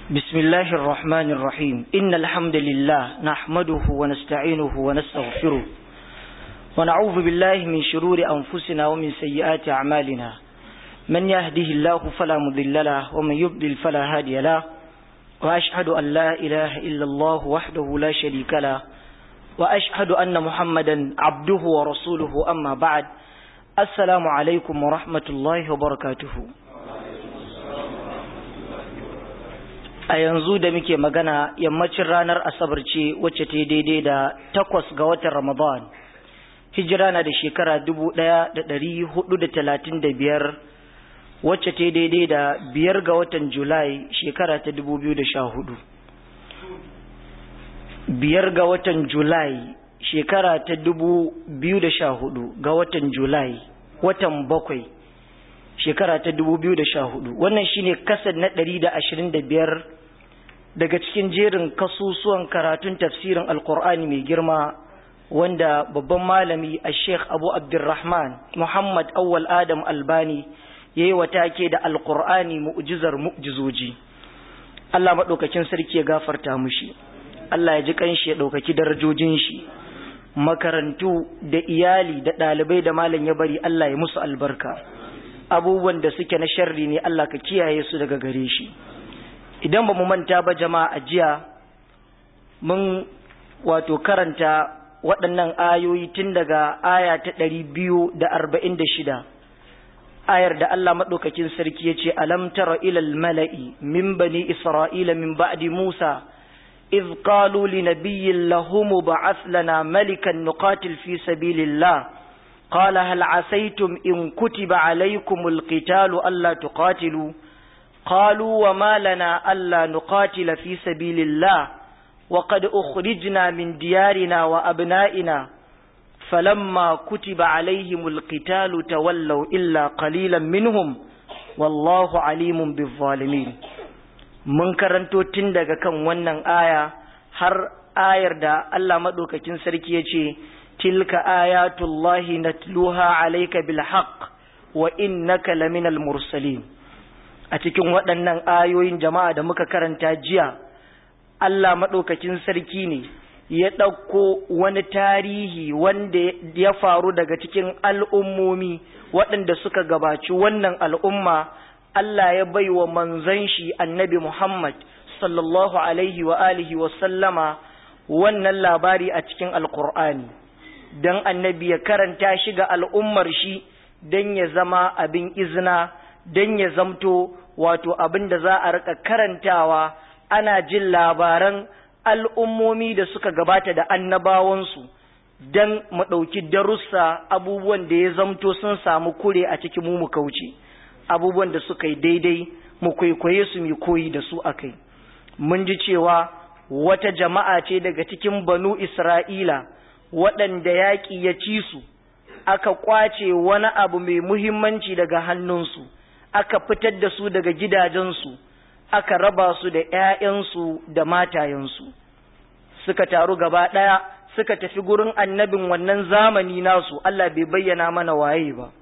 بسم الله الرحمن الرحيم إن الحمد لله نحمده ونستعينه ونستغفره ونعوذ بالله من شرور أنفسنا ومن سيئات أعمالنا من يهده الله فلا مضل له ومن يضلل فلا هادي له وأشهد أن لا إله إلا الله وحده لا شريك له وأشهد أن محمدا عبده ورسوله أما بعد السلام عليكم ورحمة الله وبركاته a yanzu da muke magana yammacin ranar asabar ce wacce ta daidai da takwas ga watan ramadan hijira na da shekara dubu ɗaya da ɗari hudu da talatin da biyar wacce ta daidai da biyar ga watan julai shekara ta dubu biyu da sha hudu biyar ga watan julai shekara ta dubu biyu da sha hudu ga watan julai watan bakwai shekara ta dubu biyu da sha hudu wannan shine kasar na ɗari da ashirin da biyar daga cikin jerin kasusuwan karatun tafsirin alkur'ani mai girma wanda babban malami a sheikh abu abdurrahman muhammad awwal adam albani ya yi take da alkur'ani mu'jizar mu'jizoji allah maɗaukakin sarki ya gafarta mushi allah ya ji kanshi ya ɗaukaki darajojin shi makarantu da iyali da ɗalibai da malam ya bari allah ya musu albarka abubuwan da suke na sharri ne allah ka kiyaye su daga gare shi idan ba mu manta ba jama'a jiya mun wato karanta waɗannan ayoyi tun daga aya ta ɗari biyu da arba'in da shida ayar da Allah maɗaukakin sarki ya ce alam tara ilal mala'i min bani isra'ila min ba'di musa إذ قالوا لنبي لهم بعث لنا ملكا نقاتل في سبيل الله قال هل عسيتم إن كتب عليكم القتال ألا تقاتلوا قالوا وما لنا ألا نقاتل في سبيل الله وقد أخرجنا من ديارنا وأبنائنا فلما كتب عليهم القتال تولوا إلا قليلا منهم والله عليم بالظالمين mun karanto tun daga kan wannan aya har ayar da Allah maɗaukakin sarki ya ce tilka ayatullahi natluha alayka bil haqq wa innaka laminal mursalin a cikin waɗannan ayoyin jama'a da muka karanta jiya Allah maɗaukakin sarki ne ya ɗauko wani tarihi wanda ya faru daga cikin al'ummomi waɗanda suka gabaci wannan al'umma Allah ya bai wa manzan shi annabi Muhammad sallallahu alaihi wa alihi wa sallama wannan labari a cikin alkur'ani don annabi ya karanta shi ga al'ummar shi don ya zama abin izina don ya zamto wato abin da za a rika karantawa ana jin labaran al'ummomi da suka gabata da annabawansu don mu ɗauki darussa abubuwan da ya zamto sun samu kure a cikin mu mu kauce abubuwan da suka yi daidai mu kwaikwaye su mu koyi da su akai mun ji cewa wata jama'a ce daga cikin banu isra'ila waɗanda yaƙi ya ci su aka ƙwace wani abu mai muhimmanci daga hannunsu aka fitar da su daga gidajensu aka raba su da ‘ya'yansu da matayensu suka taru gaba ɗaya suka tafi gurin annabin wannan zamani nasu Allah bai bayyana mana waye ba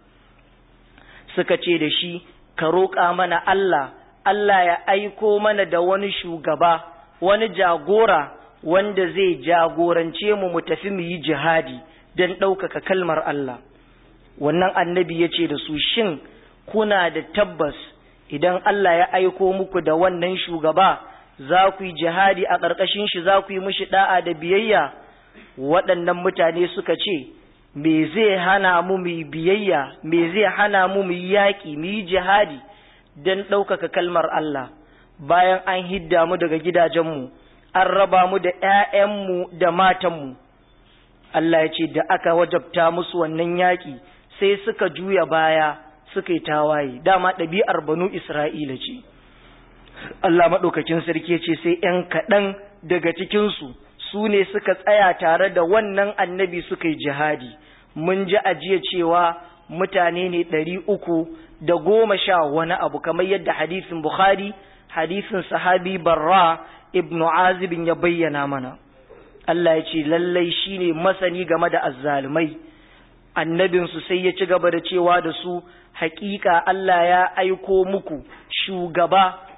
suka ce da shi ka roƙa mana Allah Allah ya aiko mana da wani shugaba wani jagora wanda zai jagorance mu mu tafi mu yi jihadi don ɗaukaka kalmar Allah wannan annabi ya ce da su shin kuna da tabbas idan Allah ya aiko muku da wannan shugaba za ku yi jihadi a ƙarƙashin shi za ku yi mishi da'a da biyayya waɗannan mutane suka ce me zai hana mu mu biyayya me zai hana mu mu yaƙi mu yi jihadi don ɗaukaka kalmar Allah bayan an hidda mu daga gidajenmu an raba mu da ‘ya'yanmu da matanmu Allah ya ce da aka wajabta musu wannan yaƙi sai suka juya baya suka yi tawaye dama ɗabi'ar banu Isra'ila ce Allah maɗaukakin sarki ce sai ‘yan kaɗan daga cikinsu su ne suka tsaya tare da wannan annabi suka yi jihadi mun ji ajiya cewa mutane ne ɗari uku da goma sha wani abu kamar yadda hadisin Bukhari hadisin sahabi Barra ibnu Azibin ya bayyana mana Allah ya ce lallai shine masani game da azzalumai annabinsu sai ya ci gaba da cewa da su hakika Allah ya aiko muku shugaba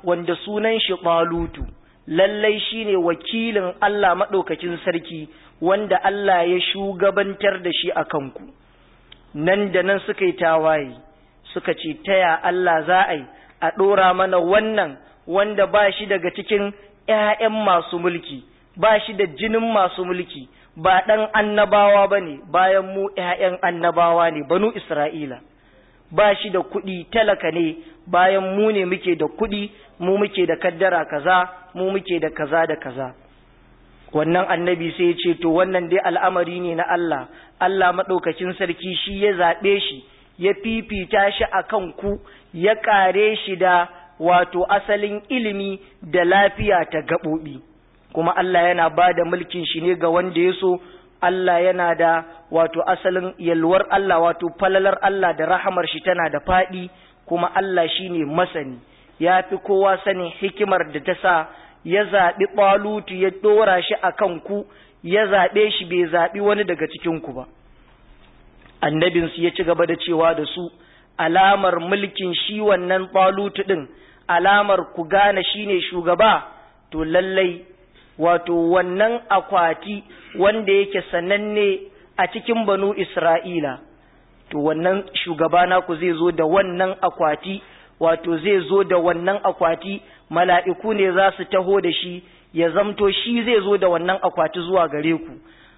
wanda sunan shi ɓalutu lallai shine wakilin Allah maɗaukakin sarki wanda Allah ya shugabantar da shi a kanku nan da nan suka yi tawaye suka ce taya Allah za a yi a ɗora mana wannan wanda ba shi daga cikin ‘ya'yan masu mulki ba shi da jinin masu mulki ba ɗan annabawa ba ne bayan mu ‘ya'yan annabawa ne banu Isra'ila ba shi da kuɗi talaka ne bayan mu ne muke da kuɗi mu muke da kaddara kaza mu muke da kaza da kaza wannan annabi sai ya ce to wannan dai al'amari ne na Allah Allah maɗaukacin sarki shi ya zaɓe shi ya fifita shi a kan ku ya ƙare shi da wato asalin ilimi da lafiya ta gaɓoɓi kuma Allah yana ba da mulkin shi ne ga wanda ya so Allah yana da wato asalin yalwar Allah wato falalar Allah da rahamar shi tana da faɗi kuma Allah shi ne masani ya fi kowa sanin hikimar da ta sa ya zaɓi ɓalutu ya ɗora shi a kan ku ya zaɓe shi bai zaɓi wani daga cikinku ba annabinsu ya ci gaba da cewa da su alamar mulkin shi wannan ɓalutu ɗin alamar ku gane shi ne shugaba to lallai wato wannan akwati wanda yake sananne a cikin banu Isra'ila, to wannan shugaba naku zai zo da wannan akwati, wato zai zo da wannan akwati, mala'iku ne za su taho da shi, ya zamto shi zai zo da wannan akwati zuwa gare ku.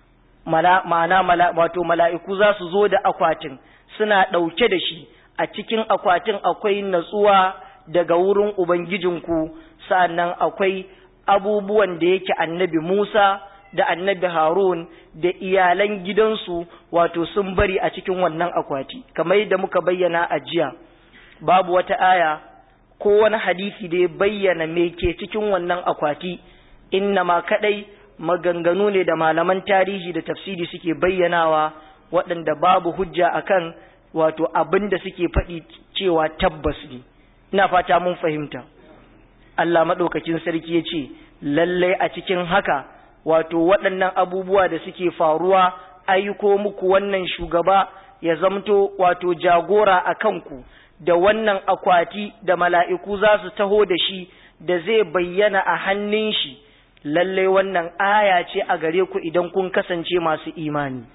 Ma'ana wato mala'iku za su zo da akwatin, suna ɗauke da shi, a cikin akwatin akwai natsuwa daga wurin Ubangijinku, sa'an akwai abubuwan da yake annabi Musa da annabi Harun da iyalan gidansu wato sun bari a cikin wannan akwati kamar yadda muka bayyana a jiya babu wata aya ko wani hadisi da ya bayyana me ke cikin wannan akwati inna ma kadai maganganu ne da malaman tarihi da tafsiri suke bayyanawa waɗanda babu hujja akan wato abin da suke faɗi cewa tabbas ne ina fata mun fahimta Allah maɗaukakin sarki ya ce, lallai a cikin haka, wato waɗannan abubuwa da suke faruwa, aiko muku wannan shugaba ya zamto wato jagora a kanku, da wannan akwati da mala'iku za su taho da shi, da zai bayyana a hannun shi, lallai wannan aya ce a gare ku idan kun kasance masu imani.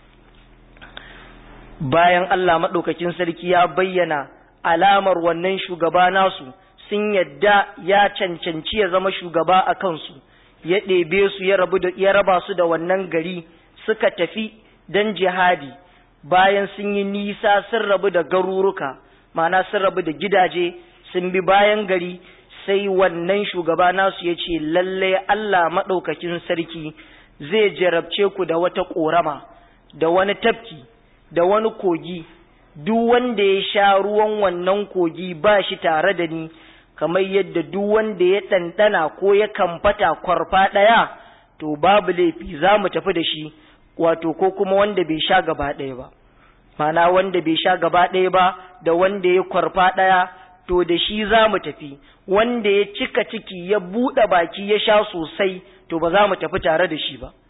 Bayan Allah maɗaukakin sarki ya bayyana alamar wannan shugaba nasu, sun yadda ya cancanci ya zama shugaba a kansu ya ɗebe su ya raba su da wannan gari suka tafi don jihadi bayan sun yi nisa sun rabu da garuruka mana sun rabu da gidaje sun bi bayan gari sai wannan shugaba nasu ya ce lalle Allah maɗaukakin sarki zai jarabce ku da wata ƙorama da wani tafki da wani kogi duk wanda ya sha ruwan wannan kogi ba shi tare da ni kamar yadda duk wanda ya ɗanɗana ko ya kamfata kwarfa ɗaya to babu laifi za mu tafi da shi wato ko kuma wanda bai sha gaba ɗaya ba mana wanda bai sha gaba ɗaya ba da wanda ya kwarfa ɗaya to da shi za mu tafi wanda ya cika ciki ya buɗe baki ya sha sosai to ba za mu tafi tare da shi ba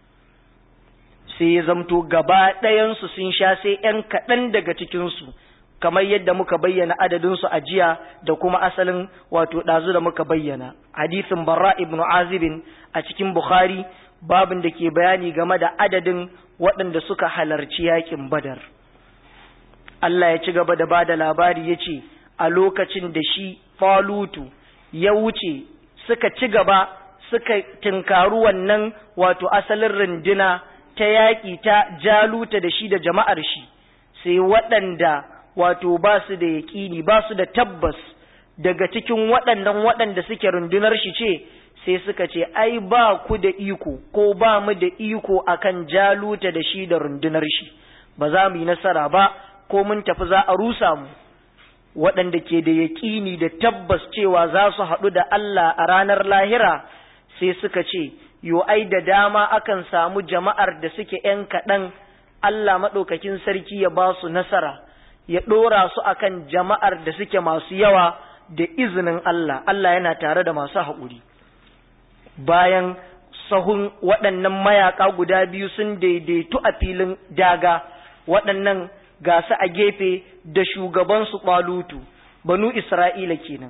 sai ya zamto gaba ɗayansu sun sha sai ‘yan kaɗan daga cikinsu kamar yadda muka bayyana adadinsu a jiya da kuma asalin wato ɗazu da muka bayyana hadisin barra ibn azibin a cikin bukhari babin da ke bayani game da adadin waɗanda suka halarci yakin badar Allah ya ci gaba da ba da labari ya ce a lokacin da shi falutu ya wuce suka ci gaba suka tinkaru wannan wato asalin runduna ta yaƙi ta jaluta da shi da jama'ar shi sai waɗanda wato ba su da yaƙini ba su da tabbas daga cikin waɗannan waɗanda suke rundunar shi ce sai suka ce ai ba ku da iko ko ba mu da iko akan jaluta da shi da rundunar shi ba za mu yi nasara ba ko mun tafi za a rusa mu waɗanda ke da yaƙini da tabbas cewa za su haɗu da Allah a ranar lahira sai suka ce yo ai da dama akan samu jama'ar da suke ‘yan kaɗan Allah maɗaukakin sarki ya ba su nasara ya ɗora su akan jama'ar da suke masu yawa da izinin Allah Allah yana tare da masu haƙuri bayan sahun waɗannan mayaƙa guda biyu sun daidaitu a filin daga waɗannan ga su a gefe da shugabansu ɓalutu banu Isra'ila kenan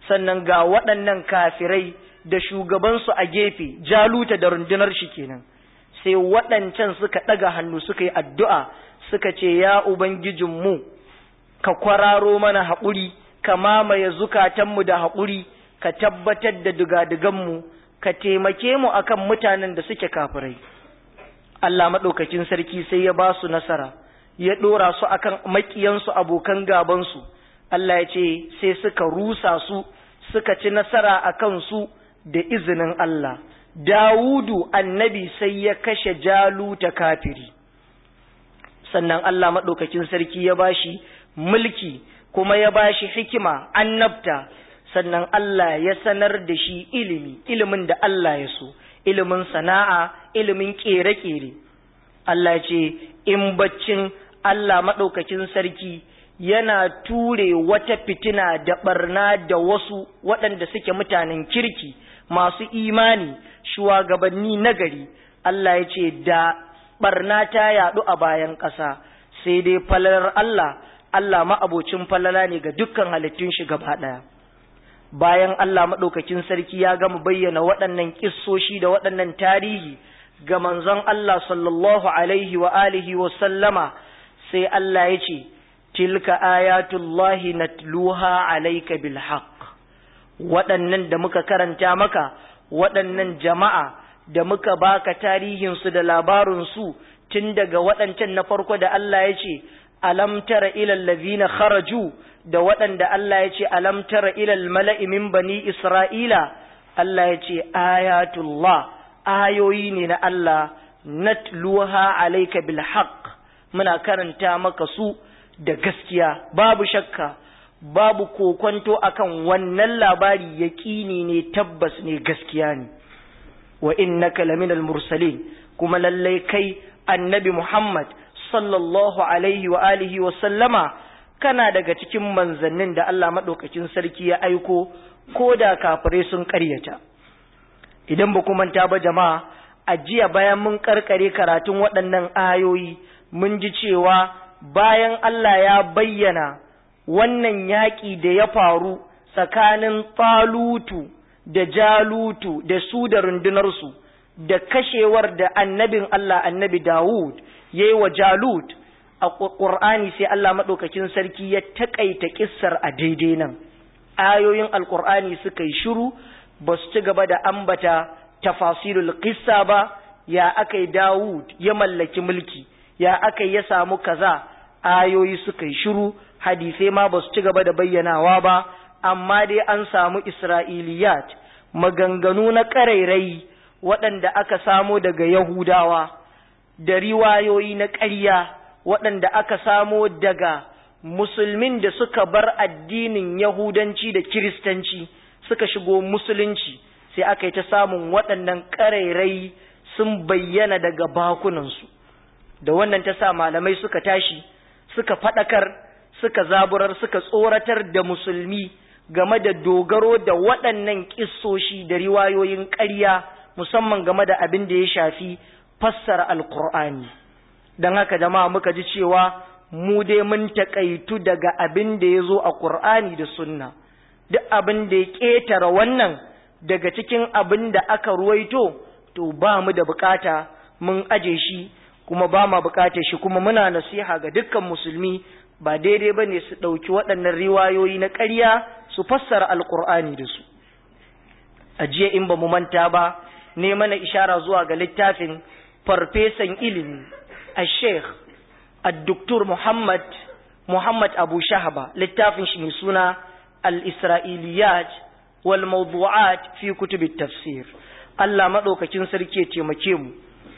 sannan ga waɗannan kafirai da shugabansu a gefe jaluta da rundunar shi kenan sai waɗancan suka ɗaga hannu suka yi addu'a suka ce ya ubangijinmu ka kwararo mana haƙuri ka mamaye zukatanmu da haƙuri ka tabbatar da dugaduganmu ka taimake mu akan mutanen da suke kafirai Allah maɗaukakin sarki sai ya ba su nasara ya ɗora su akan maƙiyansu abokan gabansu Allah ya ce sai suka rusa su suka ci nasara a kansu da izinin Allah Dawudu annabi sai ya kashe jaluta kafiri sannan Allah maɗaukakin sarki ya bashi mulki kuma ya bashi hikima annabta sannan Allah ya sanar da shi ilimi ilimin da Allah ya so ilimin sana'a ilimin ƙere-ƙere Allah ce in baccin Allah maɗaukakin sarki yana ture wata fitina da ɓarna da wasu waɗanda suke mutanen kirki masu imani shugabanni nagari Allah ya ce da ɓarna ta yaɗu a bayan ƙasa sai dai falalar Allah Allah ma'abocin falala ne ga dukkan halittun shi gaba ɗaya. bayan Allah maɗaukakin sarki ya gama bayyana waɗannan ƙissoshi da waɗannan tarihi ga manzon Allah sallallahu alaihi wa alihi wa sallama sai Allah ya ce tilka ayatullahi natluha alayka bil haqq waɗannan da muka karanta maka waɗannan jama'a da muka baka tarihin su da labarin su tun daga waɗancan na farko da Allah ya ce alam tara ila allazina kharaju da waɗanda Allah ya ce alam tara ilal mala'i min bani Isra'ila, Allah ya ce ayatullah, ayoyi ne na Allah, natluha alaika bil haqq muna karanta maka su da gaskiya, babu shakka, babu kokonto akan wannan labari yaƙini ne tabbas ne gaskiya ne. Wa innaka laminal mursalin kuma lallai kai annabi Muhammad sallallahu alaihi wa alihi wa sallama kana daga cikin manzannin da Allah maɗaukakin sarki ya aiko ko da kafirai sun ƙaryata. Idan ba manta ba jama'a, a jiya bayan mun ƙarƙare karatun waɗannan ayoyi, mun ji cewa bayan Allah ya bayyana wannan yaƙi da ya faru tsakanin Talutu da Jalutu da su da rundunarsu, da kashewar da annabin Allah annabi Dawud ya yi wa Jalut. a ƙur'ani sai Allah maɗaukakin sarki ya taƙaita ƙissar a daidai nan ayoyin alƙur'ani suka yi shiru ba su ci gaba da ambata tafasirul ƙissa ba ya aka yi dawud ya mallaki mulki ya aka ya samu kaza ayoyi suka yi shiru hadisai ma ba su ci gaba da bayyanawa ba amma dai an samu isra'iliyat maganganu na ƙarairayi waɗanda aka samo daga yahudawa da riwayoyi na ƙarya waɗanda aka samo daga musulmin da suka bar addinin Yahudanci da Kiristanci suka shigo musulunci sai aka yi ta samun waɗannan ƙarairai sun bayyana daga bakunansu da wannan ta sa malamai suka tashi suka faɗakar suka zaburar suka tsoratar da musulmi game da dogaro da waɗannan ƙissoshi da riwayoyin ƙarya musamman game da abin da ya shafi fassara alkur'ani don haka jama'a muka ji cewa mu dai mun taƙaitu daga abin da ya zo a ƙur'ani da sunna duk abin da ya ƙetare wannan daga cikin abin da aka ruwaito to ba mu da bukata mun aje shi kuma ba ma bukatar shi kuma muna nasiha ga dukkan musulmi ba daidai ba ne su ɗauki waɗannan riwayoyi na ƙarya su fassara alƙur'ani da su a jiya in ba mu manta ba ne mana ishara zuwa ga littafin farfesan ilimi a sheikh الدكتور محمد محمد أبو شهبة littafin shi mai suna الإسرائيليات والموضوعات في كتب التفسير Allah maɗaukakin sarki ya taimake mu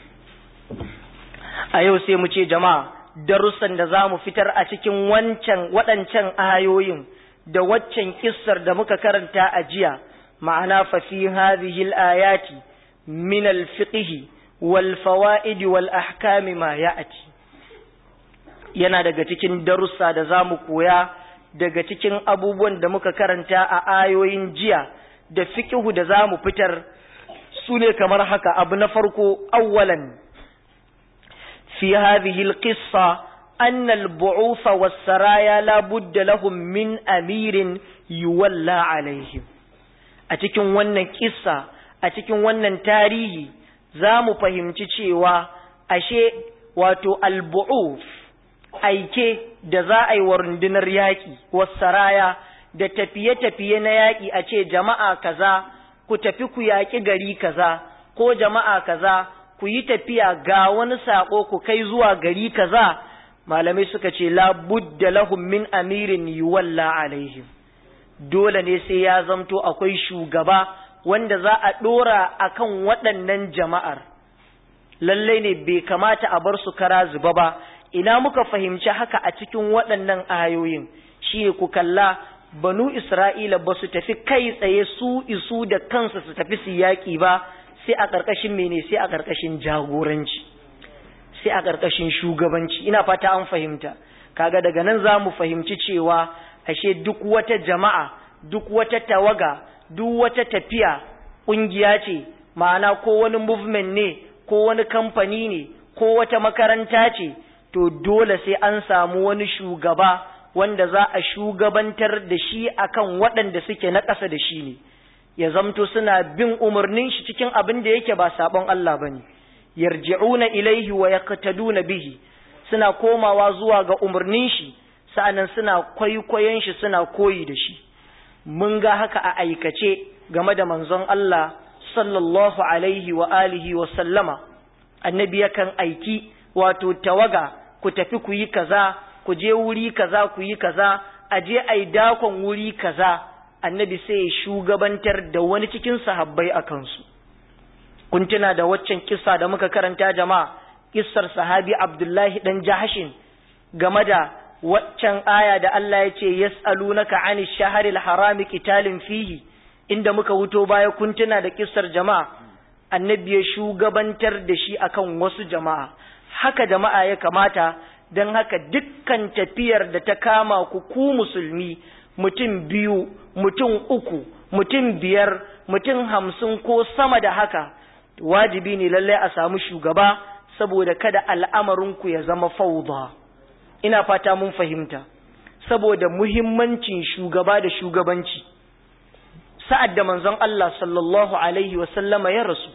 a yau sai mu ce jama'a darussan da za mu fitar a cikin wancan waɗancan ayoyin da waccan kissar da muka karanta a jiya ma'ana fa fi hadhihi al-ayati min al-fiqh wal fawaid wal ahkam ma ya'ti yana daga cikin darussa da za mu koya daga cikin abubuwan da muka karanta a ayoyin jiya da fikihu da za mu fitar su ne kamar haka abu na farko awwalan fi hadhihi alqissa أن البعوث والسرايا لا بد لهم من أمير yuwalla alaihim a cikin wannan kissa a cikin wannan tarihi za mu fahimci cewa ashe wato albu'uf aike da za a yi wa rundunar yaƙi wasaraya da tafiye-tafiye na yaƙi a ce jama'a kaza ku tafi ku yaƙi gari kaza ko jama'a kaza ku yi tafiya ga wani saƙo ku kai zuwa gari kaza malamai suka ce la budda lahum min amirin yuwalla alaihim dole ne sai ya zamto akwai shugaba wanda za a ɗora akan waɗannan jama'ar lallai ne bai kamata a bar su kara zuba ba ina muka fahimci haka a cikin waɗannan ayoyin shi ku kalla banu isra'ila ba su tafi kai tsaye su isu da kansu su tafi su yaƙi ba sai a ƙarƙashin mene sai a ƙarƙashin jagoranci sai a ƙarƙashin shugabanci ina fata an fahimta kaga daga nan za mu fahimci cewa ashe duk wata jama'a duk wata tawaga duk wata tafiya ƙungiya ce ma'ana ko wani movement ne ko wani kamfani ne ko wata makaranta ce to dole sai an samu wani shugaba wanda za a shugabantar da shi akan waɗanda suke na ƙasa da shi ne ya zamto suna bin umarnin shi cikin abin da yake ba sabon Allah bane yarji'una ilaihi wa yaqtaduna bihi suna komawa zuwa ga umarnin shi sa'annan suna kwaikwayon shi suna koyi da shi mun ga haka a aikace game da manzon Allah sallallahu alaihi wa alihi wa sallama annabi yakan aiki wato tawaga ku tafi ku yi kaza ku je wuri kaza ku yi kaza a je ai dakon wuri kaza annabi sai ya shugabantar da wani cikin sahabbai a kansu kun tuna da waccan kissa da muka karanta jama'a kissar sahabi abdullahi dan jahashin game da waccan aya da Allah ya ce yas'alunaka 'ani shahril harami qitalin fihi inda muka wuto baya kun tuna da kissar jama'a annabi ya shugabantar da shi akan wasu jama'a haka jama'a ya kamata don haka dukkan tafiyar da ta kama ku ku musulmi mutum biyu mutum uku mutum biyar mutum hamsin ko sama da haka wajibi ne lallai a samu shugaba saboda kada al'amarinku ya zama fauda ina fata mun fahimta saboda muhimmancin shugaba da shugabanci sa'ad da manzon Allah sallallahu alaihi wasallama ya rasu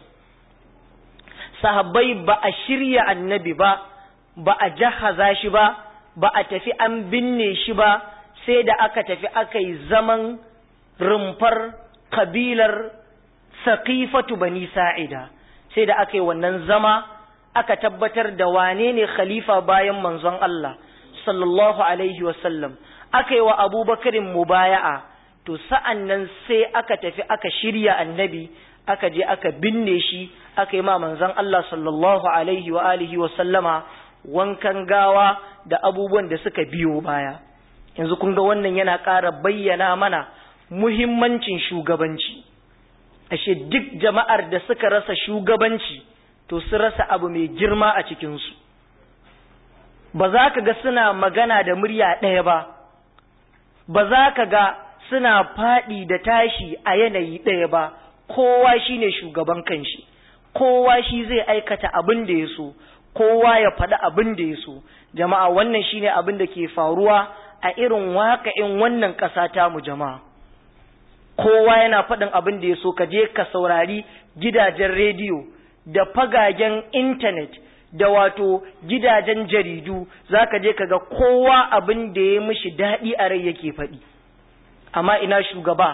sahabbai ba a shirya annabi ba ba a jahaza shi ba ba a tafi an binne shi ba sai da aka tafi aka yi zaman rumfar kabilar saƙifatu bani sa'ida sai da aka yi wannan zama aka tabbatar da wane ne khalifa bayan manzon Allah sallallahu alaihi wasallam aka yi wa abubakarin mubaya'a to sa'an nan sai aka tafi aka shirya annabi aka je aka binne shi aka yi ma manzon Allah sallallahu alaihi wa alihi wasallama wankan gawa da abubuwan da suka biyo baya yanzu kun ga wannan yana ƙara bayyana mana muhimmancin shugabanci ashe duk jama'ar da suka rasa shugabanci to su rasa abu mai girma a cikinsu ba za ka ga suna magana da murya ɗaya ba ba za ka ga suna faɗi da tashi a yanayi ɗaya ba kowa shi ne shugaban kanshi kowa shi zai aikata abin da ya so kowa ya faɗi abin da ya so jama'a wannan shi ne abin da ke faruwa a irin waƙa'in wannan ƙasa ta mu jama'a kowa yana faɗin abin da ya so ka je ka saurari gidajen rediyo da fagagen intanet da wato gidajen jaridu za ka je ka ga kowa abin da ya mishi daɗi a rai yake faɗi amma ina shugaba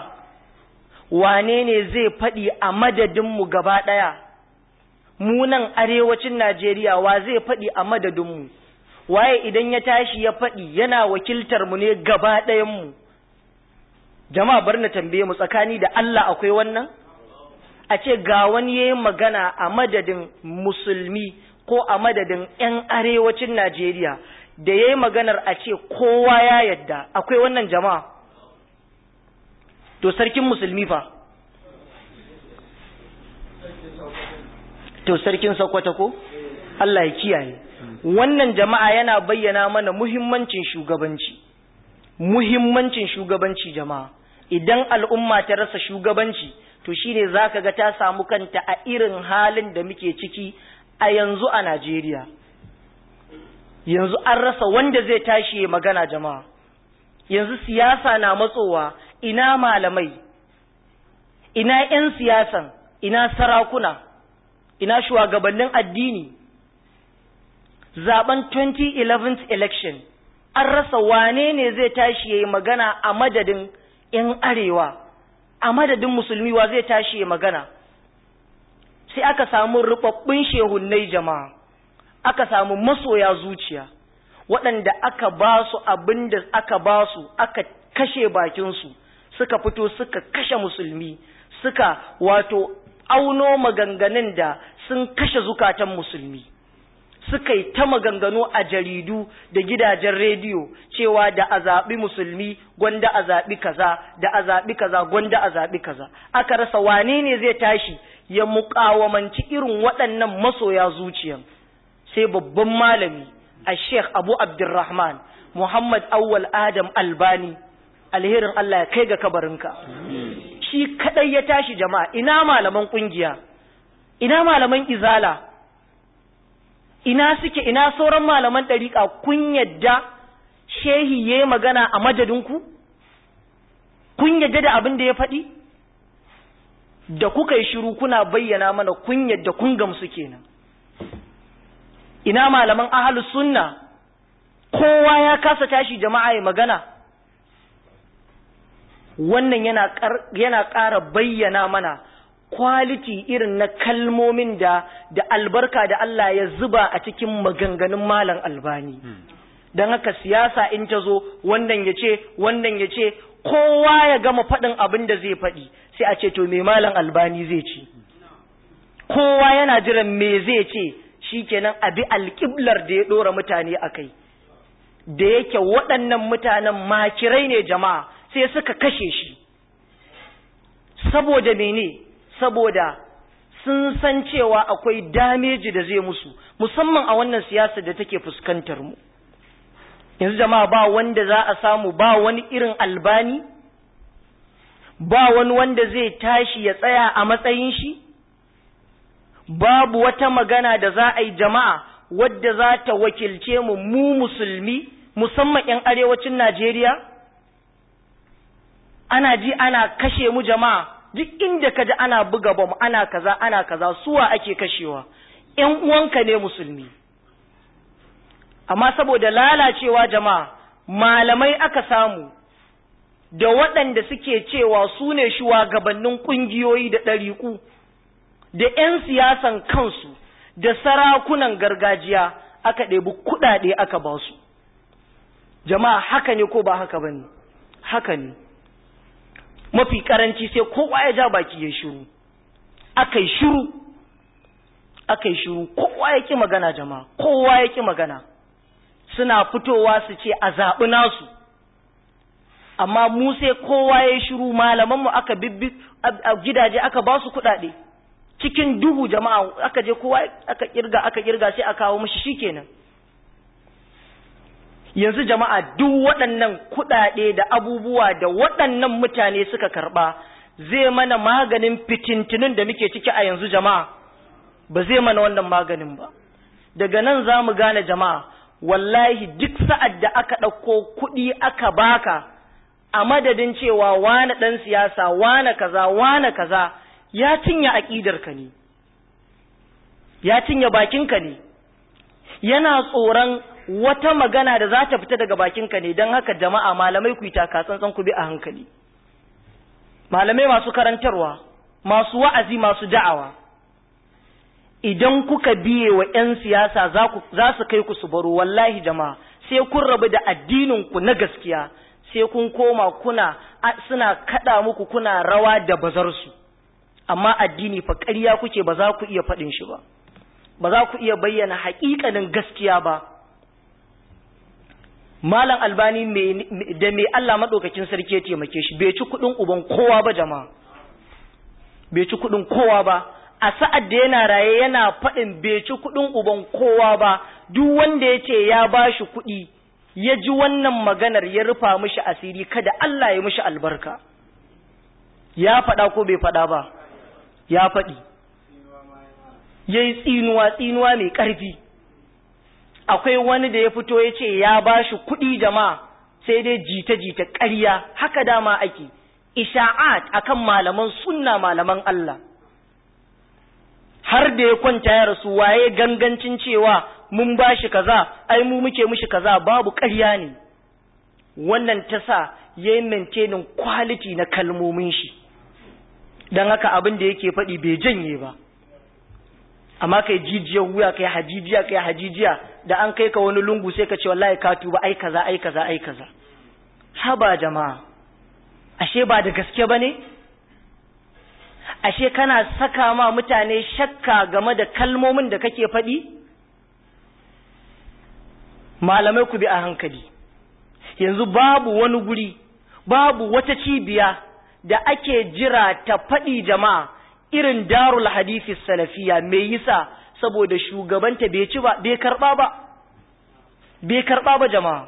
wane ne zai faɗi a madadinmu gaba ɗaya mu nan arewacin najeriya wa zai faɗi a madadinmu waye idan ya tashi ya faɗi yana wakiltar mu ne gaba ɗayanmu jama'a bar na tambaye mu tsakani da Allah akwai wannan a ce ga wani yayin magana a madadin musulmi ko a madadin 'yan arewacin Najeriya da yayi maganar a ce kowa ya yadda akwai wannan jama'a to sarkin musulmi fa to sarkin Sokoto ko Allah ya kiyaye wannan jama'a yana bayyana mana muhimmancin shugabanci muhimmancin shugabanci jama'a idan al'umma ta rasa shugabanci to shine zaka ga ta samu kanta a irin halin da muke ciki a yanzu a Najeriya yanzu an rasa wanda zai tashi magana jama'a yanzu siyasa na matsowa ina malamai ina 'yan siyasan ina sarakuna ina shugabannin addini zaben 2011 election an rasa wane ne zai tashi ya yi magana a madadin 'yan arewa a madadin musulmi wa zai tashi ya magana sai aka samu rubabbin shehunnai jama'a aka samu masoya zuciya waɗanda aka ba su abin da aka ba su aka kashe bakinsu suka fito suka kashe musulmi suka wato auno maganganun da sun kashe zukatan musulmi suka yi ta maganganu a jaridu da gidajen rediyo cewa da a zaɓi musulmi gwanda a zaɓi kaza da a zaɓi kaza gwanda a zaɓi kaza aka rasa wane ne zai tashi ya muƙawamanci irin waɗannan masoya zuciyan sai babban malami a sheikh abu abdurrahman muhammad awwal adam albani alherin allah ya kai ga kabarinka shi kadai ya tashi jama'a ina malaman kungiya ina malaman izala ina suke ina sauran malaman ɗariƙa kun yadda shehi ya yi magana a madadinku kun yadda da abin da ya faɗi da kuka yi shiru kuna bayyana mana kun yadda kun gamsu kenan ina malaman ahalus sunna kowa ya kasa tashi jama'a ya magana wannan yana ƙara bayyana mana kwaliti irin na kalmomin da da albarka da Allah ya zuba a cikin maganganun malam albani don haka siyasa in ta zo wannan ya ce wannan ya ce kowa ya gama faɗin abin da zai faɗi sai a ce to me malam albani zai ce kowa yana jiran me zai ce shi kenan abi alƙiblar da ya ɗora mutane a kai da yake waɗannan mutanen makirai ne jama'a sai suka kashe shi saboda mene saboda sun san cewa akwai dameji da zai musu musamman a wannan siyasa da take fuskantar mu yanzu jama'a ba wanda za a samu ba wani irin albani ba wani wanda zai tashi ya tsaya a matsayin shi babu wata magana da za a yi jama'a wadda za ta wakilce mu mu musulmi musamman 'yan arewacin Najeriya ana ji ana kashe mu jama'a duk inda ka ji ana buga bom ana kaza ana kaza suwa ake kashewa ‘yan uwanka ne musulmi amma saboda lalacewa jama'a malamai aka samu da waɗanda suke cewa su ne shugabannin ƙungiyoyi da ɗariƙu da ‘yan siyasan kansu da sarakunan gargajiya aka ɗebi kuɗaɗe aka ba su jama'a haka ne ko ba haka ba ne haka ne mafi karanci sai kowa ya ja baki ya shiru aka yi shiru aka yi shiru kowa ya ƙi magana jama'a kowa ya ƙi magana suna fitowa su ce a zaɓi nasu amma mu sai kowa ya shiru malamanmu aka bibbi a gidaje aka ba su kuɗaɗe cikin duhu jama'a aka je kowa aka kirga aka kirga sai a kawo mishi shikenan yanzu jama'a duk waɗannan kuɗaɗe da abubuwa da waɗannan mutane suka karɓa zai mana maganin fitintunin da muke ciki a yanzu jama'a ba zai mana wannan maganin ba daga nan za mu gane jama'a wallahi duk sa'ad da aka ɗauko kuɗi aka baka a madadin cewa wane ɗan siyasa wane kaza wane kaza ya cinye aƙidarka ne ya cinye bakinka ne yana tsoron wata magana da za ta fita daga bakinka ne don haka jama'a malamai ku yi takatsantsan ku bi a hankali malamai masu karantarwa masu wa'azi masu da'awa idan kuka biye wa 'yan siyasa za su kai ku su baro wallahi jama'a sai kun rabu da addininku na gaskiya sai kun koma kuna suna kada muku kuna rawa da bazarsu amma addini fa ƙarya kuke ba za ku iya faɗin shi ba ba za ku iya bayyana haƙiƙanin gaskiya ba malam albani da mai Allah maɗaukakin sarki ya taimake shi bai ci kuɗin uban kowa ba jama'a bai ci kuɗin kowa ba a sa'ad da yana raye yana faɗin bai ci kuɗin uban kowa ba duk wanda ya ce ya ba shi kuɗi ya ji wannan maganar ya rufa mishi asiri kada Allah ya mishi albarka ya faɗa ko bai faɗa ba ya faɗi ya yi tsinuwa tsinuwa mai ƙarfi akwai wani da ya fito ya ce ya ba shi kuɗi jama'a sai dai jita-jita ƙarya haka dama ake isha'at akan malaman sunna malaman Allah har da ya kwanta ya rasu waye gangancin cewa mun bashi kaza ai mu muke mushi kaza babu ƙarya ne wannan ta sa ya yi maintaining quality na kalmomin shi don haka abin da yake faɗi bai janye ba amma kai jijiyar wuya kai hajijiya kai hajijiya da an kai ka wani lungu sai ka ce wallahi ka tuba ai kaza ai kaza ai kaza haba jama'a ashe ba da gaske bane ashe kana saka ma mutane shakka game da kalmomin da kake faɗi malamai ku bi a hankali yanzu babu wani guri babu wata cibiya da ake jira ta faɗi jama'a irin darul hadisi salafiya me yasa saboda shugabanta bai ci ba bai karba ba bai karba ba jama'a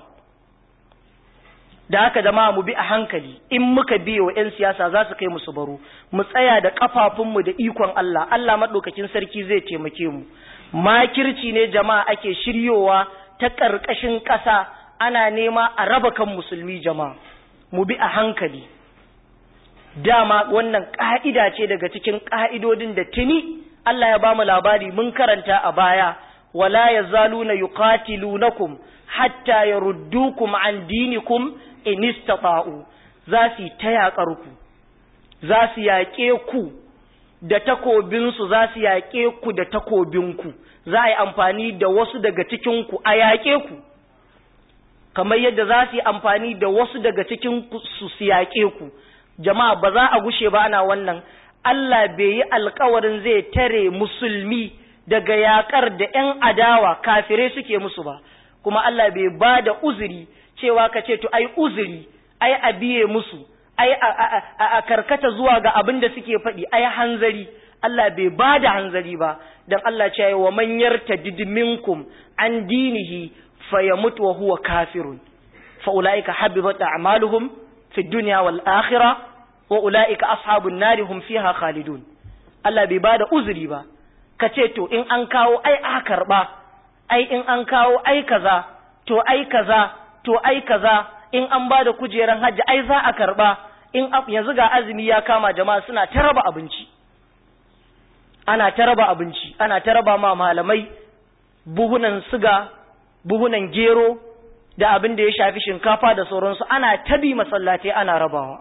da haka jama'a mu bi a hankali in muka biye wa 'yan siyasa za su kai mu su baro mu tsaya da kafafunmu da ikon Allah Allah maɗaukakin sarki zai taimake mu makirci ne jama'a ake shiryowa ta ƙarƙashin ƙasa ana nema a raba kan musulmi jama'a mu bi a hankali dama wannan ƙa'ida ce daga cikin ƙa'idodin da tuni Allah ya bamu labari mun karanta a baya wala yazaluna yuqatilunakum hatta yaruddukum an dinikum in istata'u za su ta yaƙar ku za su yaƙe ku da takobinsu za su yaƙe ku da takobinku za a yi amfani da wasu daga cikinku a yaƙe ku kamar yadda za su yi amfani da wasu daga cikin su su yaƙe ku jama'a ba za a gushe ba ana wannan Allah bai yi alkawarin zai tare musulmi daga yaƙar da ‘yan adawa kafirai suke musu ba kuma Allah bai ba da uzuri cewa ka ce to ai uzuri ai a biye musu ai a karkata zuwa ga abin da suke faɗi ai hanzari Allah bai ba da hanzari ba don Allah ce wa man yartadid minkum an dinihi fayamut wa huwa kafirun fa ulaika habibat a'maluhum fi dunya wal akhirah wa ulaika ashabun nari hum fiha khalidun Allah bai ba da uzuri ba ka ce to in an kawo ai a karba ai in an kawo ai kaza to ai kaza to ai kaza in an ba da kujeran hajji ai za a karba in yanzu ga azumi ya kama jama'a suna ta raba abinci ana ta raba abinci ana ta raba ma malamai buhunan siga buhunan gero da abin da ya shafi shinkafa da sauransu ana tabi masallatai ana rabawa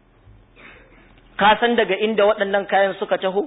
ka san daga inda waɗannan kayan suka taho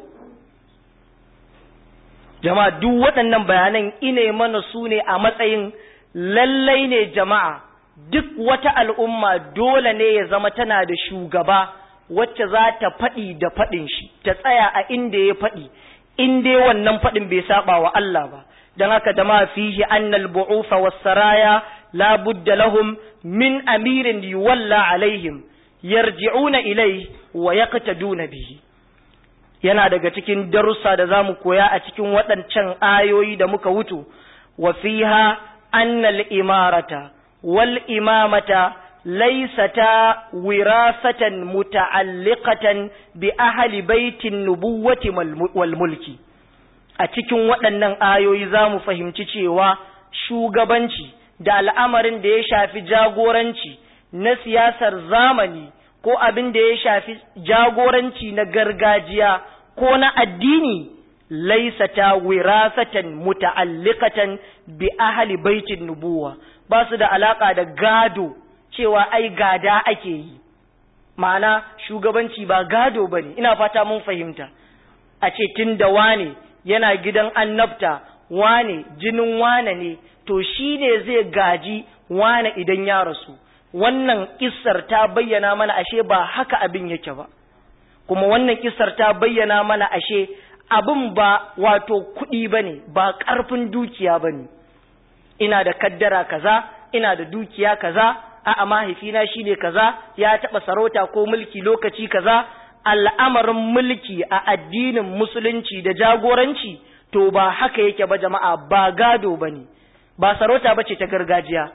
jama'a duk waɗannan bayanan ine mana su ne a matsayin lallai ne jama'a duk wata al'umma dole ne ya zama tana da shugaba wacce za ta faɗi da faɗin shi ta tsaya a inda ya faɗi in dai wannan faɗin bai saba wa Allah ba don haka da ma fihi annal bu'ufa was saraya la budda lahum min amirin yuwalla alaihim yarji'una ilai wa yaqtaduna bihi yana daga cikin darussa da zamu koya a cikin waɗancan ayoyi da muka wuto wa fiha annal imarata wal imamata laysata wirasatan muta'alliqatan bi ahli baitin nubuwati wal mulki a cikin waɗannan ayoyi zamu fahimci cewa shugabanci da al'amarin da ya shafi jagoranci na siyasar zamani ko abin da ya shafi jagoranci na gargajiya ko na addini laisata wirasatan muta'alliqatan bi ahli baitin nubuwa ba su da alaka da gado cewa ai gada ake yi ma'ana shugabanci ba gado bane ina fata mun fahimta a ce tun da wane yana gidan annabta wane jinin wane ne to shi ne zai gaji wane idan ya rasu wannan kissar ta bayyana mana ashe ba haka abin yake ba kuma wannan kissar ta bayyana mana ashe abin ba wato kuɗi ba ne ba ƙarfin dukiya ba ne ina da kaddara kaza ina da dukiya kaza a'a mahaifina shine kaza ya taɓa sarauta ko mulki lokaci kaza al'amarin mulki a addinin musulunci da jagoranci to ba haka yake ba jama'a ba gado ba ne ba sarauta ba ce ta gargajiya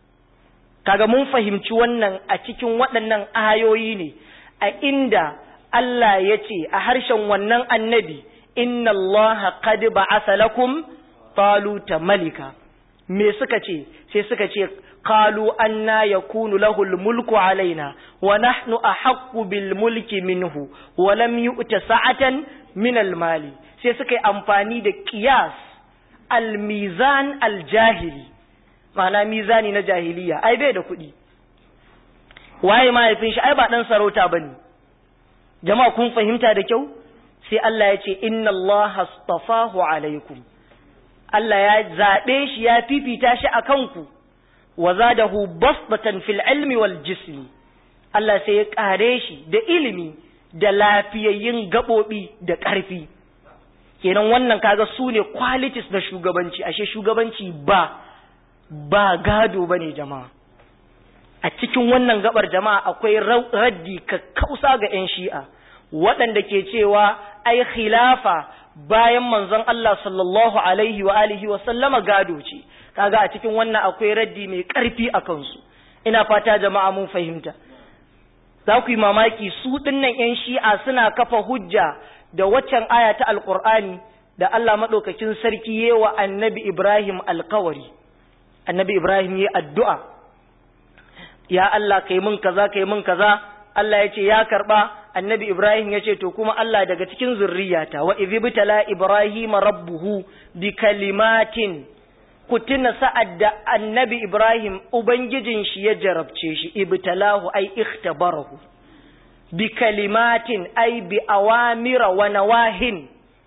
kaga mun fahimci wannan a cikin waɗannan ayoyi ne a inda Allah ya ce a harshen wannan annabi inna Allah qad ba'atha lakum taluta malika me suka ce sai suka ce qalu anna yakunu lahu mulku alaina wa nahnu ahaqqu bil mulki minhu wa lam yu'ta sa'atan min al mali sai suka yi amfani da qiyas al mizan al jahili ma'ana mizani na jahiliya ai bai da kuɗi waye mahaifin shi ai ba dan sarauta bane jama'a kun fahimta da kyau sai Allah ya ce inna Allah astafahu alaikum Allah ya zaɓe shi ya fifita shi a kanku wa zadahu basbatan fil ilmi wal jismi Allah sai ya ƙare shi da ilimi da lafiyayyun gaɓoɓi da ƙarfi kenan wannan kaga su ne qualities na shugabanci ashe shugabanci ba ba gado bane jama'a a cikin wannan gabar jama'a akwai raddi kakkausa ga 'yan shi'a waɗanda ke cewa ai khilafa bayan manzon Allah sallallahu alaihi wa alihi wa sallama gado ce kaga a cikin wannan akwai raddi mai ƙarfi a kansu ina fata jama'a mun fahimta za ku yi mamaki su dinnan 'yan shi'a suna kafa hujja da waccan aya ta alƙur'ani da Allah maɗaukakin sarki yewa annabi Ibrahim alkawari annabi Ibrahim ya addu'a ya Allah kai mun kaza kai mun kaza Allah ya ce ya karba annabi Ibrahim ya ce to kuma Allah daga cikin zurriyata wa idh bitala Ibrahim rabbuhu bi kalimatin ku tuna sa'ad da annabi Ibrahim ubangijin shi ya jarabce shi ibtalahu ay ikhtabarahu bi kalimatin ay bi awamira wa nawahin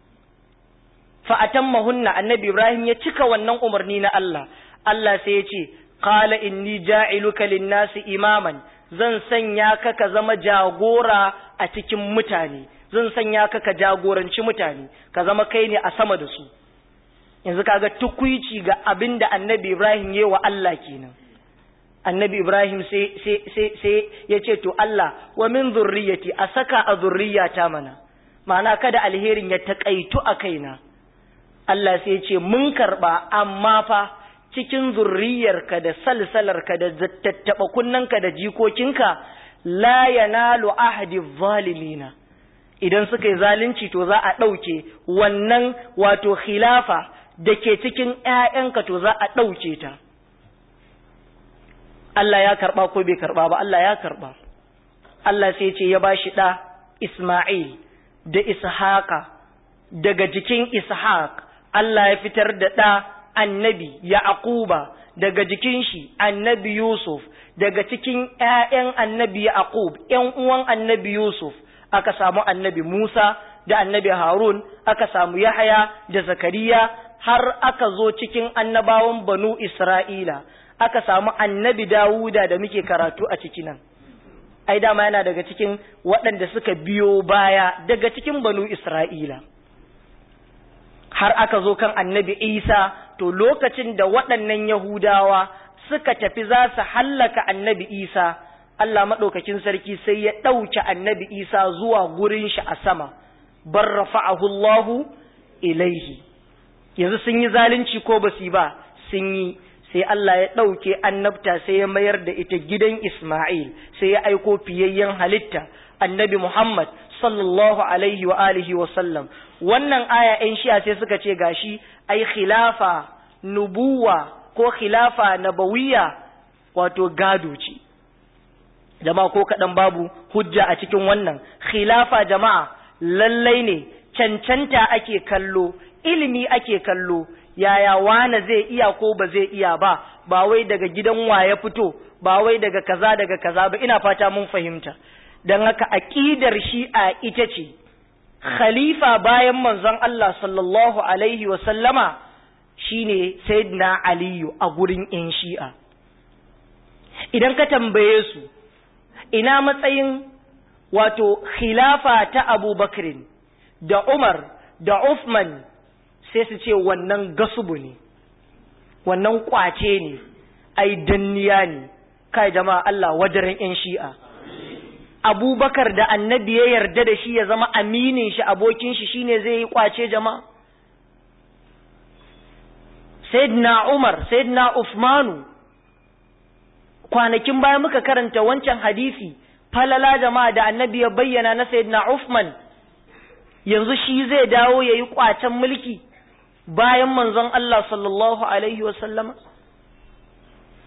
fa atammahunna annabi Ibrahim ya cika wannan umarni na Allah Allah sai ya ce qala inni ja'iluka lin-nasi imaman zan sanya ka ka zama jagora a cikin mutane zan sanya ka ka jagoranci mutane ka zama kai ne a sama da su yanzu kaga tukuici ga abin da annabi Ibrahim ya wa Allah kenan annabi Ibrahim sai sai sai sai ya ce to Allah wa min zurriyati a saka a zurriyata mana ma'ana kada alherin ya takaitu a kaina Allah sai ya ce mun karba amma fa cikin zurriyarka da salsalarka da tattaɓa kunnanka da jikokinka la yanalu ahdi zalimina idan suka yi zalunci to za a ɗauke wannan wato khilafa da ke cikin ‘ya'yanka to za a ɗauke ta Allah ya karɓa ko bai karɓa ba Allah ya karɓa Allah sai ce ya ba shi ɗa Ismail da Ishaqa daga jikin Ishaq Allah ya fitar da ɗa annabi Yaquba daga jikin shi annabi Yusuf daga cikin ƴaƴan annabi Yaqub ƴan uwan annabi Yusuf aka samu annabi Musa da annabi Harun aka samu Yahaya da Zakariya har aka zo cikin annabawan Banu Isra'ila aka samu annabi Dawuda da muke karatu a ciki nan ai dama yana daga cikin waɗanda suka biyo baya daga cikin Banu Isra'ila har aka zo kan annabi Isa to lokacin da waɗannan Yahudawa suka tafi za su hallaka annabi Isa, Allah maɗaukakin sarki sai ya ɗauke annabi Isa zuwa gurin shi a sama, bar rafa'ahu Allahu ilaihi. Yanzu sun yi zalunci ko ba su ba, sun yi, sai Allah ya ɗauke annabta sai ya mayar da ita gidan Ismail, sai ya aiko fiyayyen halitta, annabi Muhammad sallallahu alaihi wa alihi wa sallam. Wannan aya ‘yan shi'a sai suka ce gashi, ai khilafa nubuwa ko khilafa nabawiya wato gado ce jama'a ko kaɗan babu hujja a cikin wannan khilafa jama'a lallai ne cancanta ake kallo ilimi ake kallo yaya wane zai iya ko ba zai iya ba ba wai daga gidan ya fito ba wai daga kaza daga kaza ba ina fata mun fahimta don haka aƙidar shi'a ita ce khalifa bayan manzon Allah sallallahu alaihi wa sallama shine sayyidina aliyu a gurin yan shi'a idan ka tambaye su ina matsayin wato khilafa ta abubakrin da umar da Uthman sai su ce wannan gasubu ne wannan kwace ne ai danniya ne kai jama'a Allah wajaren yan shi'a abubakar da annabi ya yarda da shi ya zama aminin shi abokin shi shine zai yi kwace jama'a Sayyidina Umar, Sayyidina Uthmanu, kwanakin baya muka karanta wancan hadisi, falala jama'a da annabi ya bayyana na Sayyidina Uthman, yanzu shi zai dawo ya yi ƙwacen mulki bayan manzon Allah sallallahu Alaihi wasallama?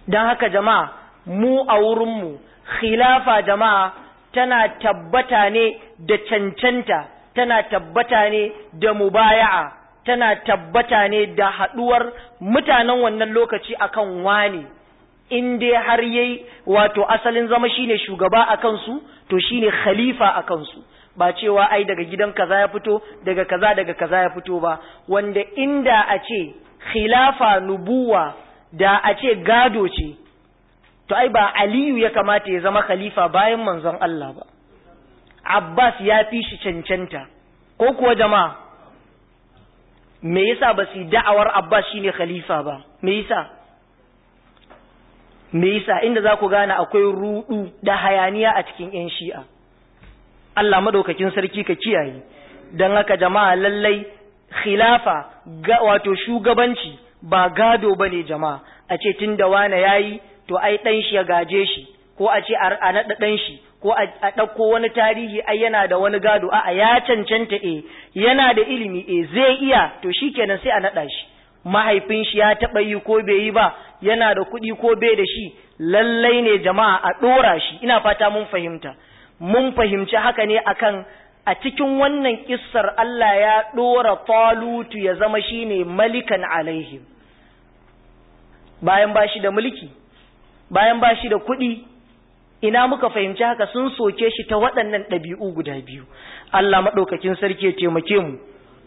don haka jama'a mu a wurinmu khilafa jama'a tana tabbata ne da cancanta tana tabbata ne da mubaya'a tana tabbata ne da haɗuwar mutanen wannan lokaci akan wani in dai har yayi wato asalin zama shine shugaba a kansu to shine khalifa a kansu ba cewa ai daga gidan kaza ya fito daga kaza daga kaza ya fito ba wanda inda a ce khilafa nubuwa da a ce gado ce to ai ba aliyu ya kamata ya zama khalifa bayan manzon Allah ba Abbas ya fi shi cancanta ko kuwa jama'a me yasa ba su da'awar Abbas shine khalifa ba me yasa me yasa inda za ku gane akwai rudu da hayaniya a cikin yan shi'a Allah madaukakin sarki ka kiyaye dan haka jama'a lallai khilafa ga wato shugabanci ba gado bane jama'a a ce tunda wane yayi to ai dan shi ya gaje shi ko a ce a naɗa ɗan shi ko a ɗauko wani tarihi ai yana da wani gado a'a ya cancanta e yana da ilimi e zai iya to shikenan sai a naɗa shi mahaifin shi ya taɓa yi ko bai yi ba yana da kuɗi ko bai da shi lallai ne jama'a a ɗora shi ina fata mun fahimta mun fahimci haka ne akan a cikin wannan kissar Allah ya ɗora Talutu ya zama shine malikan alaihim bayan ba shi da mulki bayan ba shi da kuɗi ina muka fahimci haka sun soke shi ta waɗannan ɗabi'u guda biyu Allah maɗaukakin sarki ya taimake mu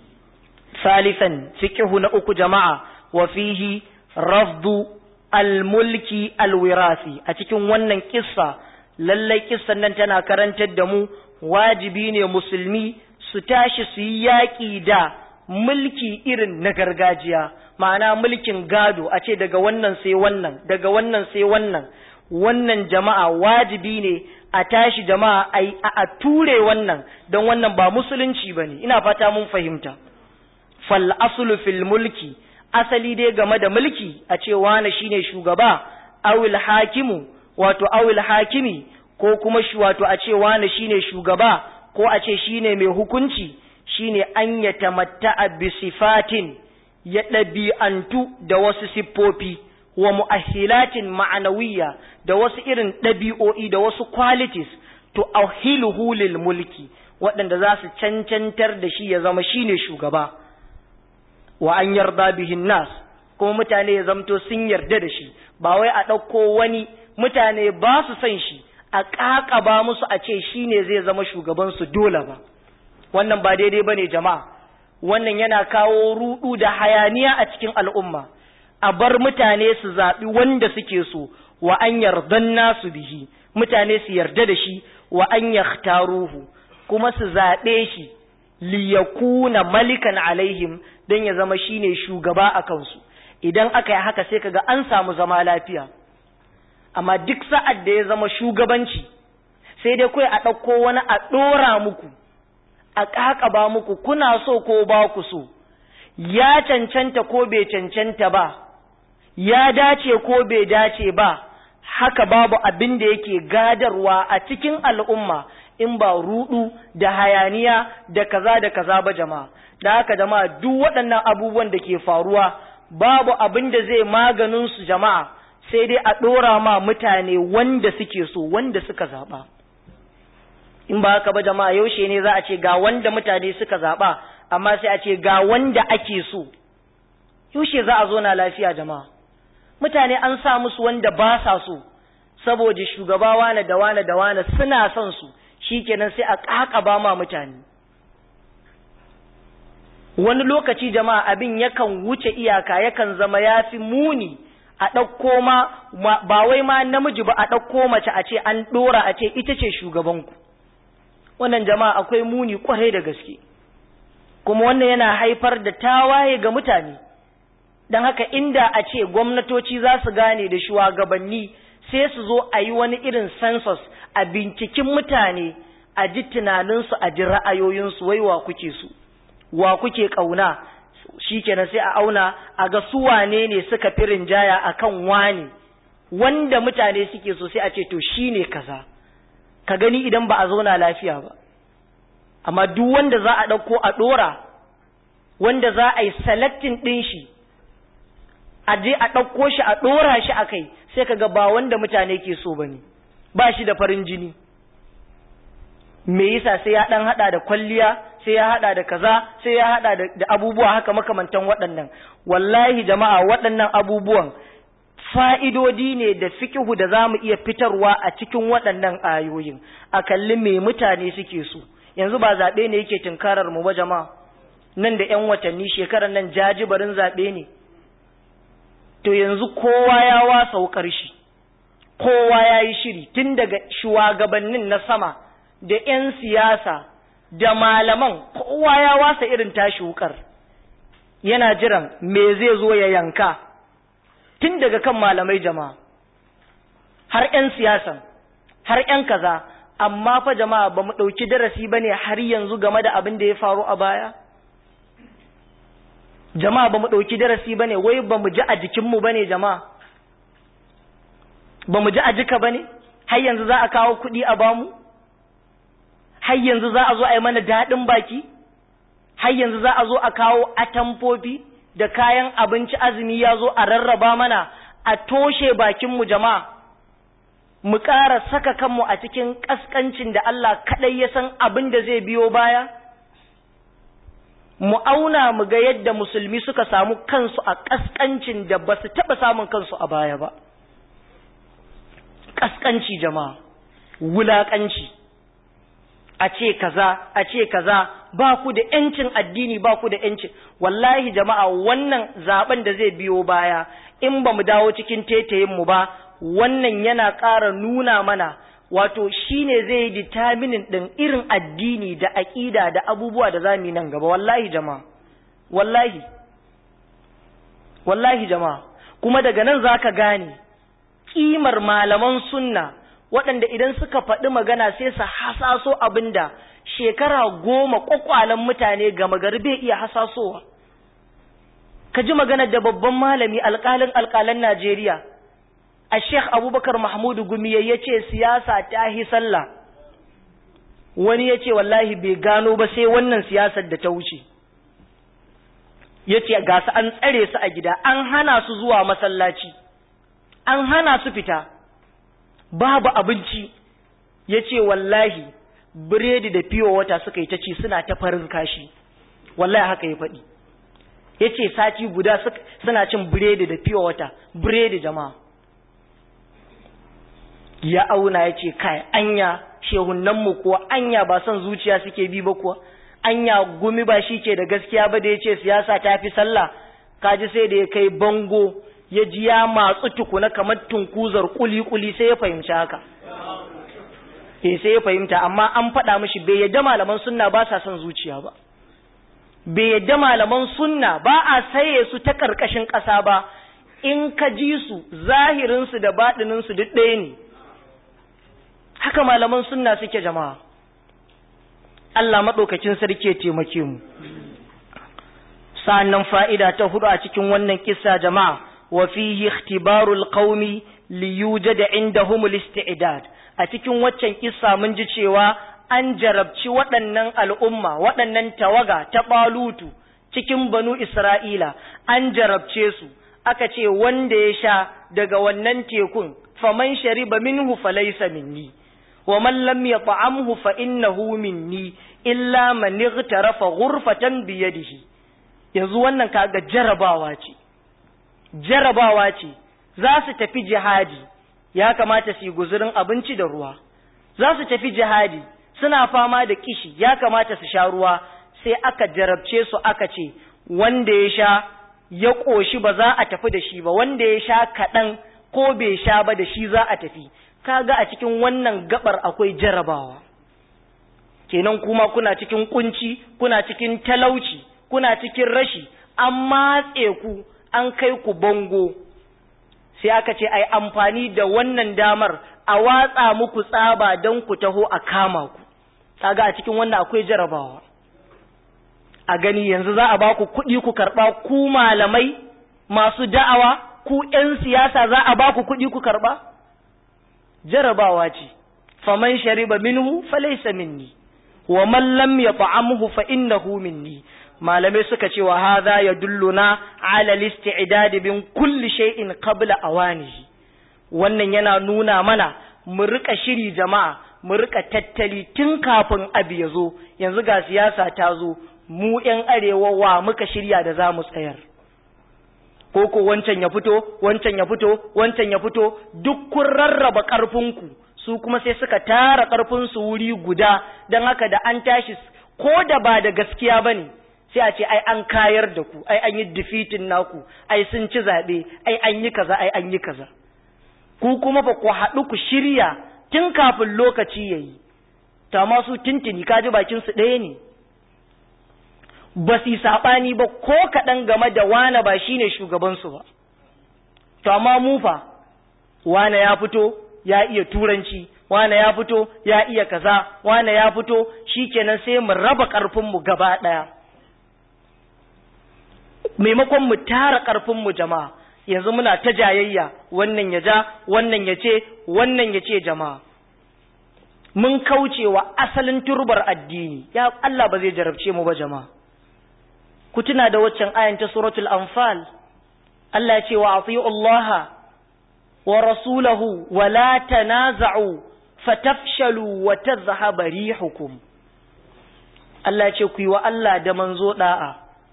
salisan fiqhu na uku jama'a wa fihi rafdu almulki alwirasi a cikin wannan kissa lallai kissan nan tana karantar da mu wajibi ne musulmi su tashi su yi yaƙi da mulki irin na gargajiya ma'ana mulkin gado a ce daga wannan sai wannan daga wannan sai wannan wannan jama'a wajibi ne a tashi jama'a a ture wannan don wannan ba musulunci ba ne ina fata mun fahimta fal aslu fil mulki asali dai game da mulki a ce wane shine shugaba awil hakimu wato awil hakimi ko kuma shi wato a ce wane shine shugaba ko a ce shine mai hukunci shine an ya tamatta'a bi sifatin ya ɗabi'antu da wasu siffofi wa mu'ahilatin ma'anawiyya da wasu irin ɗabi'o'i da wasu qualities to ahiluhu lil mulki waɗanda za su cancantar da shi ya zama shine shugaba wa an yarda bihin nas kuma mutane ya zamto sun yarda da shi ba wai a ɗauko wani mutane ba su son shi a ƙaƙaba musu a ce shine zai zama shugabansu dole ba wannan ba daidai bane jama'a wannan yana kawo rudu da hayaniya a cikin al'umma a bar mutane su zaɓi wanda suke so wa an yardan nasu bihi mutane su yarda da shi wa an yahtaruhu kuma su zaɓe shi liyakuna malikan alaihim don ya zama shine shugaba a kansu idan aka yi haka sai kaga an samu zama lafiya amma duk sa'ad da ya zama shugabanci sai dai kawai a ɗauko wani a ɗora muku a ƙaƙaba muku kuna so ko ba ku so ya cancanta ko bai cancanta ba ya dace ko bai dace ba haka babu abin da yake gadarwa a cikin al'umma in ba rudu da hayaniya da kaza da kaza ba jama'a da haka jama'a duk waɗannan abubuwan da ke faruwa babu abin da zai maganin su jama'a sai dai a ɗora ma mutane wanda suke so wanda suka zaɓa in ba haka ba jama'a yaushe ne za a ce ga wanda mutane suka zaɓa amma sai a ce ga wanda ake so yaushe za a zo na lafiya jama'a mutane an sa musu wanda ba sa so saboda shugaba wane da wane da wane suna son su shikenan sai a ƙaƙaba ma mutane wani lokaci jama'a abin yakan wuce iyaka yakan zama yafi muni a ɗauko ma ba wai ma namiji ba a ɗauko mace a ce an ɗora a ce ita ce shugabanku wannan jama'a akwai muni kwarai da gaske kuma wannan yana haifar da tawaye ga mutane don haka inda a ce gwamnatoci za su gane da shugabanni sai su zo a yi wani irin census a binciken mutane a ji tunaninsu a ji ra'ayoyinsu wai wa kuke su wa kuke ƙauna shi kenan sai a auna a ga su wane ne suka fi rinjaya a kan wane wanda mutane suke so sai a ce to shi ne kaza ka gani idan ba a zauna lafiya ba amma duk wanda za a ɗauko a ɗora wanda za a yi selecting ɗin shi a je a ɗauko shi a ɗora shi a kai sai ka ga ba wanda mutane ke so ba ne ba shi da farin jini me yasa sai ya ɗan haɗa da kwalliya sai ya haɗa da kaza sai ya haɗa da abubuwa haka makamantan waɗannan wallahi jama'a waɗannan abubuwan fa'idodi ne da fikihu da za mu iya fitarwa a cikin waɗannan ayoyin a kalli me mutane suke so yanzu ba zaɓe ne yake tunkarar mu ba jama'a nan da ‘yan watanni shekarar nan jajibarin zaɓe ne to yanzu kowa ya wasa wukar shi kowa ya yi shiri tun daga shugabannin na sama da ‘yan siyasa da malaman kowa ya wasa irin tashi wukar yana jiran me zai zo ya yanka tun daga kan malamai jama'a har ‘yan siyasan har ‘yan kaza amma fa jama'a ba mu ɗauki darasi ba ne har yanzu game da abin da ya faru a baya jama'a ba mu ɗauki darasi ba ne wai ba mu ji a jikinmu ba ne jama'a ba mu ji a jika ba ne har yanzu za a kawo kuɗi a bamu har yanzu za a zo a yi mana daɗin baki har yanzu za a zo a kawo atamfofi da kayan abinci azumi ya zo a rarraba mana a toshe bakinmu jama'a mu ƙara saka kanmu a cikin ƙasƙancin da Allah kaɗai ya san abin da zai biyo baya mu auna mu ga yadda musulmi suka samu kansu a ƙasƙancin da ba su taɓa samun kansu a baya ba ƙasƙanci jama'a wulaƙanci a ce kaza a ce kaza ba ku da ‘yancin addini ba ku da ‘yancin wallahi jama'a wannan zaben da zai biyo baya in ba mu dawo cikin tetayinmu ba wannan yana ƙara nuna mana wato shine zai yi determinin ɗin irin addini da aƙida da abubuwa da za mu yi nan gaba wallahi jama'a wallahi wallahi jama'a kuma daga nan za ka gane ƙimar malaman sunna waɗanda idan suka faɗi magana sai su hasaso abin da shekara goma ƙwaƙwalen mutane gama gari bai iya hasasowa ka ji magana da babban malami alƙalin alƙalan Najeriya a Sheikh Abubakar Mahmudu Gumi ya ce siyasa ta hi sallah wani ya ce wallahi bai gano ba sai wannan siyasar da ta wuce ya ce ga su an tsare su a gida an hana su zuwa masallaci an hana su fita babu abinci ya ce wallahi biredi da fiyo wata suka yi ta ci suna ta farin kashi wallahi haka ya faɗi ya ce sati guda suna cin biredi da fiyo wata biredi jama'a ya auna ya ce kai anya shehunanmu kuwa anya ba son zuciya suke bi ba kuwa anya gumi ba shi ke da gaskiya ba da ya ce siyasa ta fi sallah kaji sai da ya kai bango ya ji ya matsu tukuna kamar tunkuzar kuli-kuli sai ya fahimci haka eh sai ya fahimta amma an faɗa mishi bai yadda malaman sunna ba sa son zuciya ba bai yadda malaman sunna ba a saye su ta ƙarƙashin ƙasa ba in ka ji su zahirinsu da baɗininsu duk ɗaya ne haka malaman sunna suke jama'a Allah maɗaukakin sarki ya taimake mu sa'annan fa'ida ta hudu a cikin wannan kissa jama'a wa fihi ikhtibarul qaumi li yujada indahum al-isti'dad a cikin waccan kissa mun ji cewa an jarabci waɗannan al'umma waɗannan tawaga ta balutu cikin banu Isra'ila an jarabce su aka ce wanda ya sha daga wannan tekun faman shariba minhu falaysa minni wa man lam yat'amhu fa innahu minni illa man ightarafa ghurfatan bi yadihi yanzu wannan kaga jarabawa ce jarabawa ce za su tafi jihadi ya kamata su yi guzurin abinci da ruwa za su tafi jihadi suna fama da kishi ya kamata su sha ruwa sai aka jarabce su aka ce wanda ya sha ya ƙoshi ba za a tafi da shi ba wanda ya sha kaɗan ko bai sha ba da shi za a tafi kaga a cikin wannan gabar akwai jarabawa kenan kuma kuna cikin kunci kuna cikin talauci kuna cikin rashi an matse ku an kai ku bango sai aka ce ai amfani da wannan damar a watsa muku tsaba don ku taho a kama ku kaga a cikin wannan akwai jarabawa a gani yanzu za a ba ku kuɗi ku karɓa ku malamai masu da'awa ku ‘yan siyasa za a ba ku kuɗi ku karɓa jarabawa ce faman shariba minhu falaysa minni wa man lam yat'amhu fa innahu minni malamai suka ce wa hadha yadulluna ala al-isti'dad bin kulli shay'in qabla awanihi wannan yana nuna mana mu rika shiri jama'a mu rika tattali tun kafin abu ya zo yanzu ga siyasa ta zo mu yan arewa wa muka shirya da za mu tsayar ko ko wancan ya fito wancan ya fito wancan ya fito duk kun rarraba ƙarfinku su kuma sai suka tara ƙarfinsu wuri guda don haka da an tashi ko da ba da gaskiya ba ne sai a ce ai an kayar da ku ai an yi defeating naku ai sun ci zaɓe ai an yi kaza ai an yi kaza ku kuma ba ku haɗu ku shirya tun kafin lokaci ya yi ta masu tintini kaji bakinsu ɗaya ne ba su saɓani ba ko kaɗan game da wane ba shine shugabansu ba to amma mu fa wane ya fito ya iya turanci wane ya fito ya iya kaza wane ya fito shikenan sai mu raba ƙarfinmu gaba ɗaya maimakon mu tara ƙarfinmu jama'a yanzu muna ta jayayya wannan ya ja wannan ya ce wannan ya ce jama'a mun kauce wa asalin turbar addini ya Allah ba zai jarabce mu ba jama'a ku tuna da waccan ayan ta suratul anfal Allah ya ce wa ati'u Allah wa rasulahu wa la tanaza'u fatafshalu wa tadhhaba rihukum Allah ya ce ku yi wa Allah da manzo da'a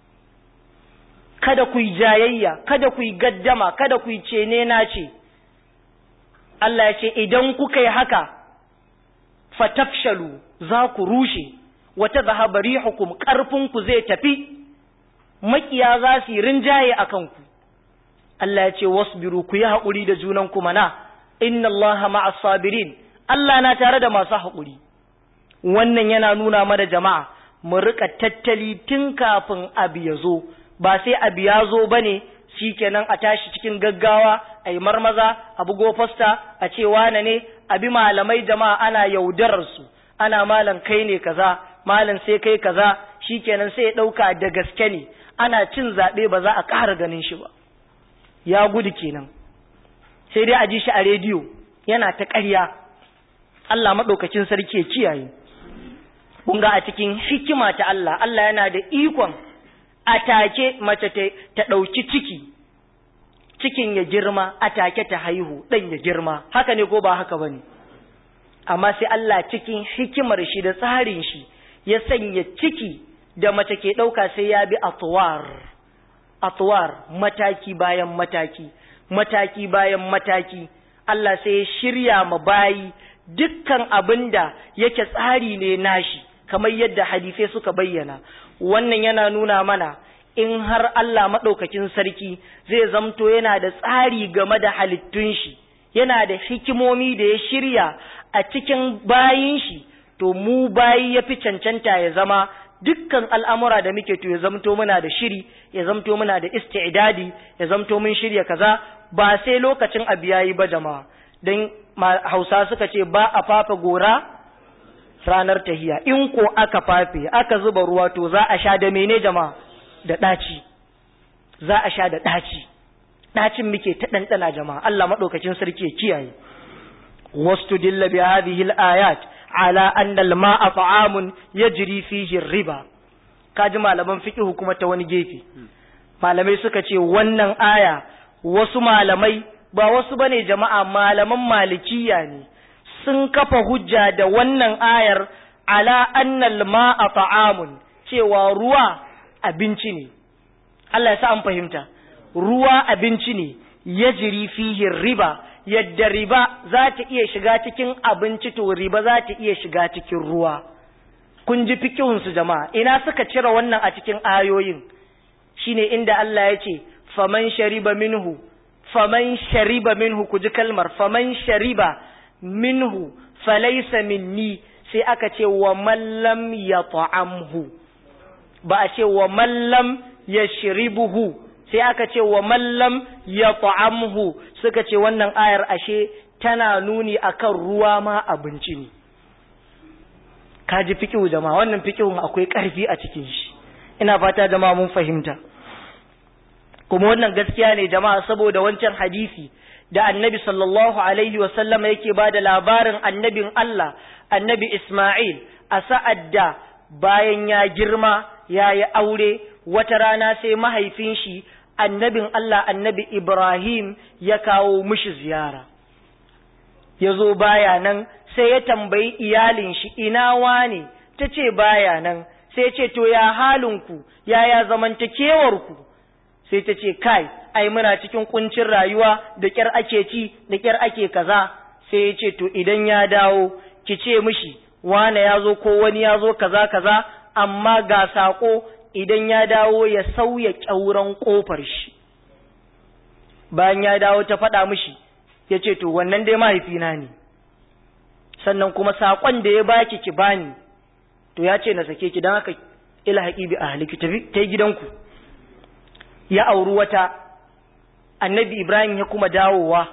kada ku yi jayayya kada ku yi gaddama kada ku yi cene na ce Allah ya ce idan kuka yi haka fatafshalu za ku rushe wa tadhhaba rihukum ƙarfinku zai tafi makiya za su yi rinjaye a kanku. Allah ya ce wasbiru ku yi haƙuri da junanku mana, inna Allah ma'as sabirin, Allah na tare da masu haƙuri. Wannan yana nuna mana jama'a, mu riƙa tattali tun kafin abu ya zo, ba sai abu ya zo ba ne, shi kenan a tashi cikin gaggawa, a yi marmaza, a bugo fasta, a ce wane ne, abi malamai jama'a ana yaudararsu, ana malam kai ne kaza, malam sai kai kaza, shi kenan sai ya ɗauka da gaske ne, ana cin zaɓe ba za a ƙara ganin shi ba ya gudu kenan sai dai a ji shi a rediyo yana ta ƙarya Allah maɗaukacin sarki ya kiyaye kun ga a cikin hikima ta Allah Allah yana da ikon a take mace ta ɗauki ciki cikin ya girma a take ta haihu ɗan ya girma haka ne ko ba haka ba ne amma sai Allah cikin hikimar shi da tsarin shi ya sanya ciki da mace ke ɗauka sai ya bi atuwar atuwar mataki bayan mataki mataki bayan mataki Allah sai ya shirya ma bayi dukkan abin da yake tsari ne nashi kamar yadda hadisai suka bayyana wannan yana nuna mana in har Allah maɗaukakin sarki zai zamto yana da tsari game da halittun shi yana da hikimomi da ya shirya a cikin bayin shi to mu bayi ya fi cancanta ya zama dukkan al'amura da muke to ya zamto muna da shiri ya zamto muna da isti'idadi ya zamto mun shirya kaza ba sai lokacin abu yayi ba jama'a don hausa suka ce ba a fafa gora ranar tahiya in ko aka fafe aka zuba ruwa to za a sha da mene jama'a da ɗaci za a sha da ɗaci ɗacin muke ta ɗanɗana jama'a Allah maɗaukacin sarki ya kiyaye wasu dilla bi hadhihi al-ayat ala anna al-ma'a ta'amun yajri fihi riba kaji malaman fiqh kuma ta wani gefe malamai suka ce wannan aya wasu malamai ba wasu bane jama'a malaman malikiya ne sun kafa hujja da wannan ayar ala anna al-ma'a ta'amun cewa ruwa abinci ne Allah ya sa an fahimta ruwa abinci ne yajri fihi riba yadda riba za ta iya shiga cikin abinci to riba za ta iya shiga cikin ruwa kun ji fikihunsu jama'a ina suka cire wannan a cikin ayoyin shine inda Allah ya ce faman shariba minhu faman shariba minhu ku ji kalmar faman shariba minhu falaysa minni sai aka ce wa man lam yat'amhu ba a ce wa man lam yashribuhu sai aka ce wa mallam ya ta'amhu suka ce wannan ayar ashe tana nuni akan ruwa ma abinci ne ka ji fikihu jama'a wannan fikihun akwai ƙarfi a cikin shi ina fata jama'a mun fahimta kuma wannan gaskiya ne jama'a saboda wancan hadisi da annabi sallallahu alaihi wa sallama yake ba da labarin annabin Allah annabi Ismail a sa'ad da bayan ya girma ya yi aure wata rana sai mahaifin shi annabin Allah annabi Ibrahim ya kawo mishi ziyara ya zo baya nan sai ya tambayi iyalin shi ina wane ta ce baya nan sai ce to ya halinku yaya zamantakewarku sai ta ce kai ai muna cikin kuncin rayuwa da kyar ake ci da kyar ake kaza sai ya ce to idan ya dawo ki ce mishi wane ya zo ko wani ya zo kaza kaza amma ga sako idan ya dawo ya sauya ƙyauren ƙofar shi bayan ya dawo ta faɗa mishi ya ce to wannan dai mahaifina ne sannan kuma saƙon da ya baki ki bani to ya ce na sake ki don haka ilhaƙi bi a haliki ta yi gidanku ya auri wata annabi ibrahim ya kuma dawowa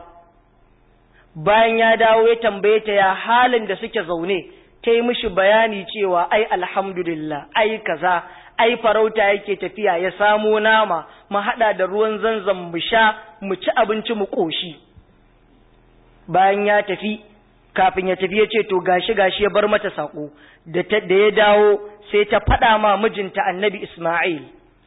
bayan ya dawo ya tambaye ta ya halin da suke zaune ta yi mishi bayani cewa ai alhamdulillah ai kaza ai farauta yake tafiya ya samo nama mu haɗa da ruwan zanzan mu sha mu ci abinci mu ƙoshi bayan ya tafi kafin ya tafi ya ce to gashi gashi ya bar mata saƙo da ya dawo sai ta faɗa ma mijinta annabi Ismail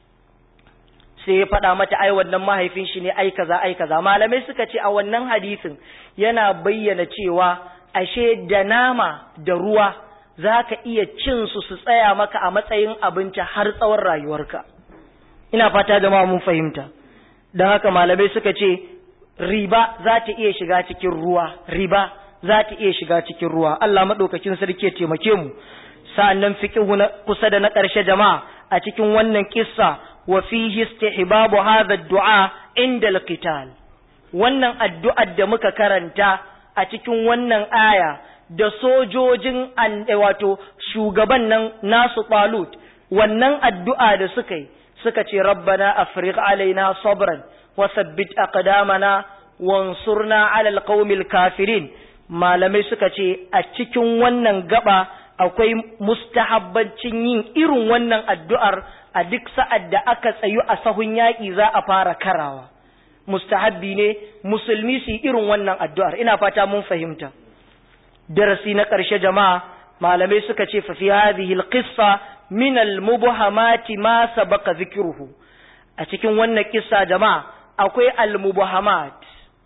sai ya faɗa mata ai wannan mahaifin shi ne ai kaza ai kaza malamai suka ce a wannan hadisin yana bayyana cewa ashe da nama da ruwa za ka iya cin su su tsaya maka a matsayin abinci har tsawon rayuwarka ina fata jama'a mun fahimta don haka malamai suka ce riba za ta iya shiga cikin ruwa riba za ta iya shiga cikin ruwa Allah maɗaukakin sarki ya taimake mu sa'annan fiqhu na kusa da na ƙarshe jama'a a cikin wannan kissa wa fihi istihbabu hadha ad-du'a inda al-qital wannan addu'ar da muka karanta a cikin wannan aya da sojojin wato shugaban nan nasu talut wannan addu'a da suka yi suka ce rabbana afriq alaina sabran wa thabbit aqdamana wansurna ala alqaumil kafirin malamai suka ce a cikin wannan gaba akwai mustahabbancin yin irin wannan addu'ar a duk sa'ad da aka tsayu a sahun yaƙi za a fara karawa mustahabbi ne musulmi su yi irin wannan addu'ar ina fata mun fahimta darasi na ƙarshe jama'a malamai suka ce fa fi hadhihi alqissa min almubhamati ma sabaqa zikruhu a cikin wannan kissa jama'a akwai almubhamat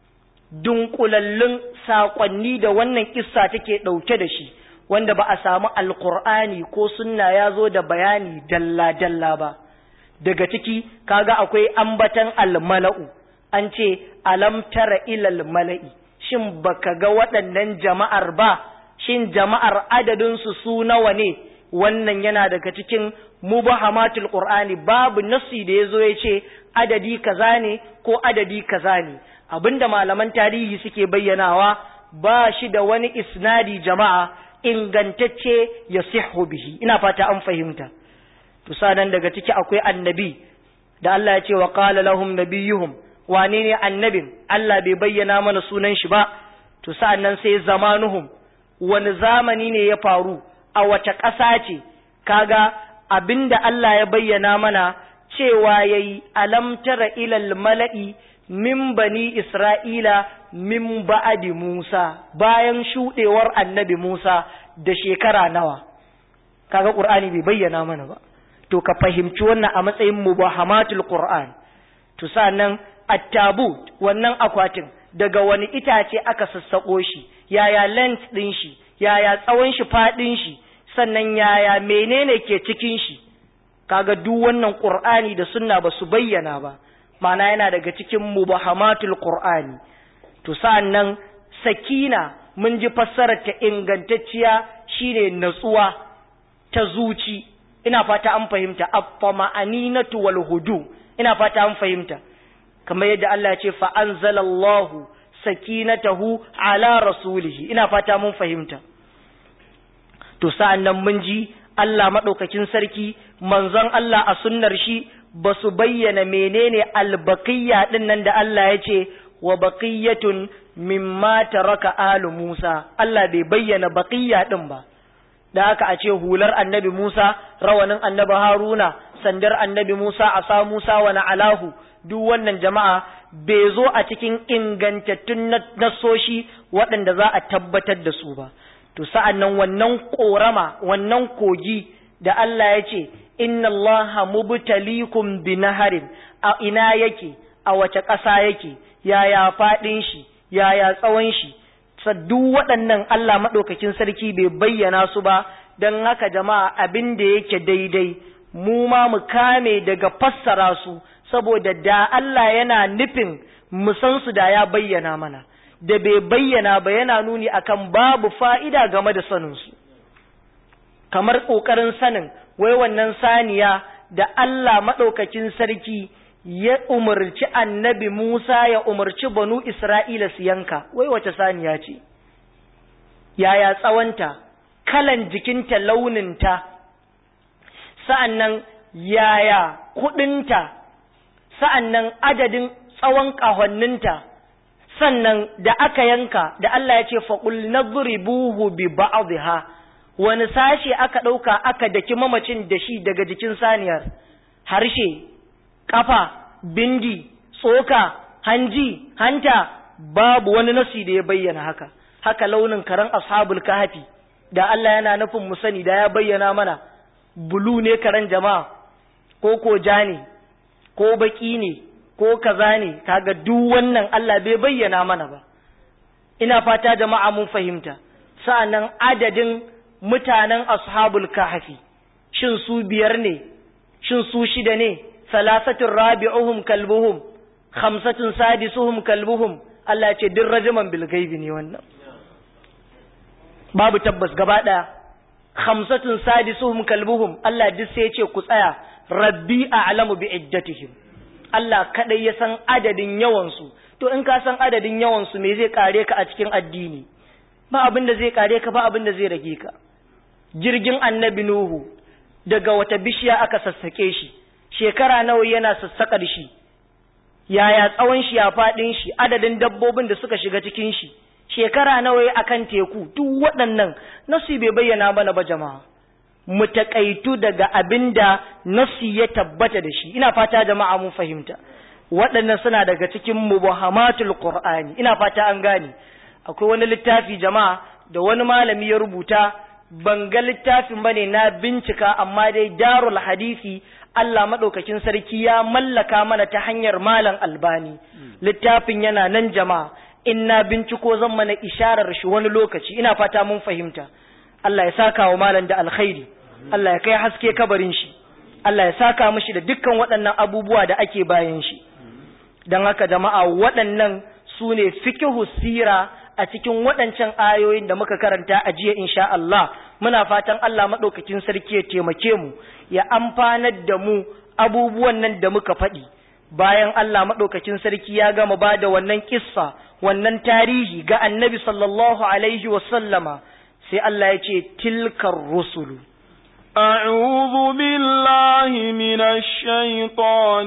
dunkulallun saƙonni da wannan kissa take ɗauke da shi wanda ba a samu alkur'ani ko sunna ya zo da bayani dalla-dalla ba daga ciki kaga akwai ambatan almala'u an ce alam tara ilal mala'i shin baka ga waɗannan jama'ar ba shin jama'ar adadinsu su nawa ne wannan yana daga cikin mubahamatul qur'ani babu nasi da yazo ya ce adadi kaza ne ko adadi kaza ne abinda malaman tarihi suke bayyanawa ba shi da wani isnadi jama'a ingantacce ya sihu bihi ina fata an fahimta to sanan daga ciki akwai annabi da Allah ya ce wa qala lahum nabiyuhum wane ne annabin Allah bai bayyana mana sunan shi ba to sa'annan sai zamanuhum wani zamani ne ya faru a wace ƙasa ce kaga abinda Allah ya bayyana mana cewa yayi alam tara ilal mala'i min bani Isra'ila min ba'adi Musa bayan shuɗewar annabi Musa da shekara nawa, kaga ƙur'ani bai bayyana mana ba, to ka fahimci wannan a matsayin mubahamatul Qur'an, to nan attabut wannan akwatin daga wani itace aka sassaƙo shi, yaya length ɗin shi, yaya tsawon shi faɗin shi, sannan yaya menene ke cikin shi, kaga duk wannan Qur'ani da sunna ba su bayyana ba. ma'ana yana daga cikin mubahamatul qur'ani to sa'annan sakina mun ji fassarar ta ingantacciya shine natsuwa ta zuci ina fata an fahimta at-tama'aninatu wal hudu ina fata an fahimta kamar yadda Allah ya ce fa anzalallahu sakinatahu ala rasulihi ina fata mun fahimta to sa'annan mun ji Allah madaukakin sarki manzon Allah a sunnar shi ba su bayyana menene albaqiyya din nan da Allah ya ce wa baqiyatun mimma taraka alu Musa Allah bai bayyana baqiyya din ba da haka a ce hular annabi Musa rawanin annabi Haruna sandar annabi Musa asa Musa wa alahu duk wannan jama'a bai zo a cikin ingantattun nasoshi waɗanda za a tabbatar da su ba to sa'an nan wannan ƙorama wannan kogi da Allah ya ce inna allaha mubtalikum binaharin a ina yake a wace ƙasa yake yaya faɗin shi yaya tsawon shi duk waɗannan Allah maɗaukakin sarki bai bayyana su ba don haka jama'a abin da yake daidai mu ma mu kame daga fassara su saboda da Allah yana nufin mu san su da ya bayyana mana da bai bayyana ba yana nuni akan babu fa'ida game da sanin su kamar ƙoƙarin sanin wai wannan saniya da Allah maɗaukakin sarki ya umarci annabi Musa ya umarci banu Isra'ila su yanka, wai wace saniya ce, yaya tsawonta, kalan jikinta launinta, sa'an nan yaya kuɗinta, sa'an nan adadin tsawon ƙahonninta, sannan da aka yanka da Allah ya ce faƙul na buhu bi ba'adha wani sashe aka ɗauka aka daki mamacin da shi daga jikin saniyar, harshe, kafa, bindi, tsoka, hanji, hanta, babu wani nasi da ya bayyana haka. Haka launin karen ashabul kahfi da Allah yana nufin mu sani da ya bayyana mana bulu ne karen jama'a ko ko ja ne ko baki ne ko kaza ne kaga duk wannan Allah bai bayyana mana ba. Ina fata jama'a mun fahimta. Sa'annan adadin mutanen ashabul kahfi shin su biyar ne shin su shida ne salasatin rabi'uhum kalbuhum khamsatun sadisuhum kalbuhum Allah ce din rajaman bil gaibi ne wannan babu tabbas gaba daya khamsatun sadisuhum kalbuhum Allah duk sai ya ce ku tsaya rabbi a'lamu bi iddatihim Allah kadai ya san adadin yawan su to in ka san adadin yawan su me zai kare ka a cikin addini ba abin da zai kare ka ba abin da zai rage ka jirgin annabi nuhu daga wata bishiya aka sassake shi shekara nawa yana sassaƙar shi yaya tsawon shi ya faɗin shi adadin dabbobin da suka shiga cikin shi shekara nawa ya akan teku duk waɗannan nasu bai bayyana mana ba jama'a mu taƙaitu daga abin da nasu ya tabbata da shi ina fata jama'a mun fahimta waɗannan suna daga cikin mubahamatul qur'ani ina fata an gane akwai wani littafi jama'a da wani malami ya rubuta ban ga littafin bane na bincika amma dai darul hadisi Allah maɗaukakin sarki ya mallaka mana ta hanyar malam albani littafin yana nan jama'a in na binciko zan mana isharar shi wani lokaci ina fata mun fahimta Allah ya saka wa malam da alkhairi Allah ya kai haske kabarin shi Allah ya saka mishi da dukkan waɗannan abubuwa da ake bayan shi don haka jama'a waɗannan su ne fikihu sira a cikin waɗancan ayoyin da muka karanta a jiya insha Allah muna fatan Allah maɗaukakin sarki ya taimake mu ya amfanar da mu abubuwan nan da muka faɗi bayan Allah maɗaukakin sarki ya gama ba da wannan kissa wannan tarihi ga annabi sallallahu alaihi wasallama sai Allah ya ce tilkar rusulu أعوذ بالله من الشيطان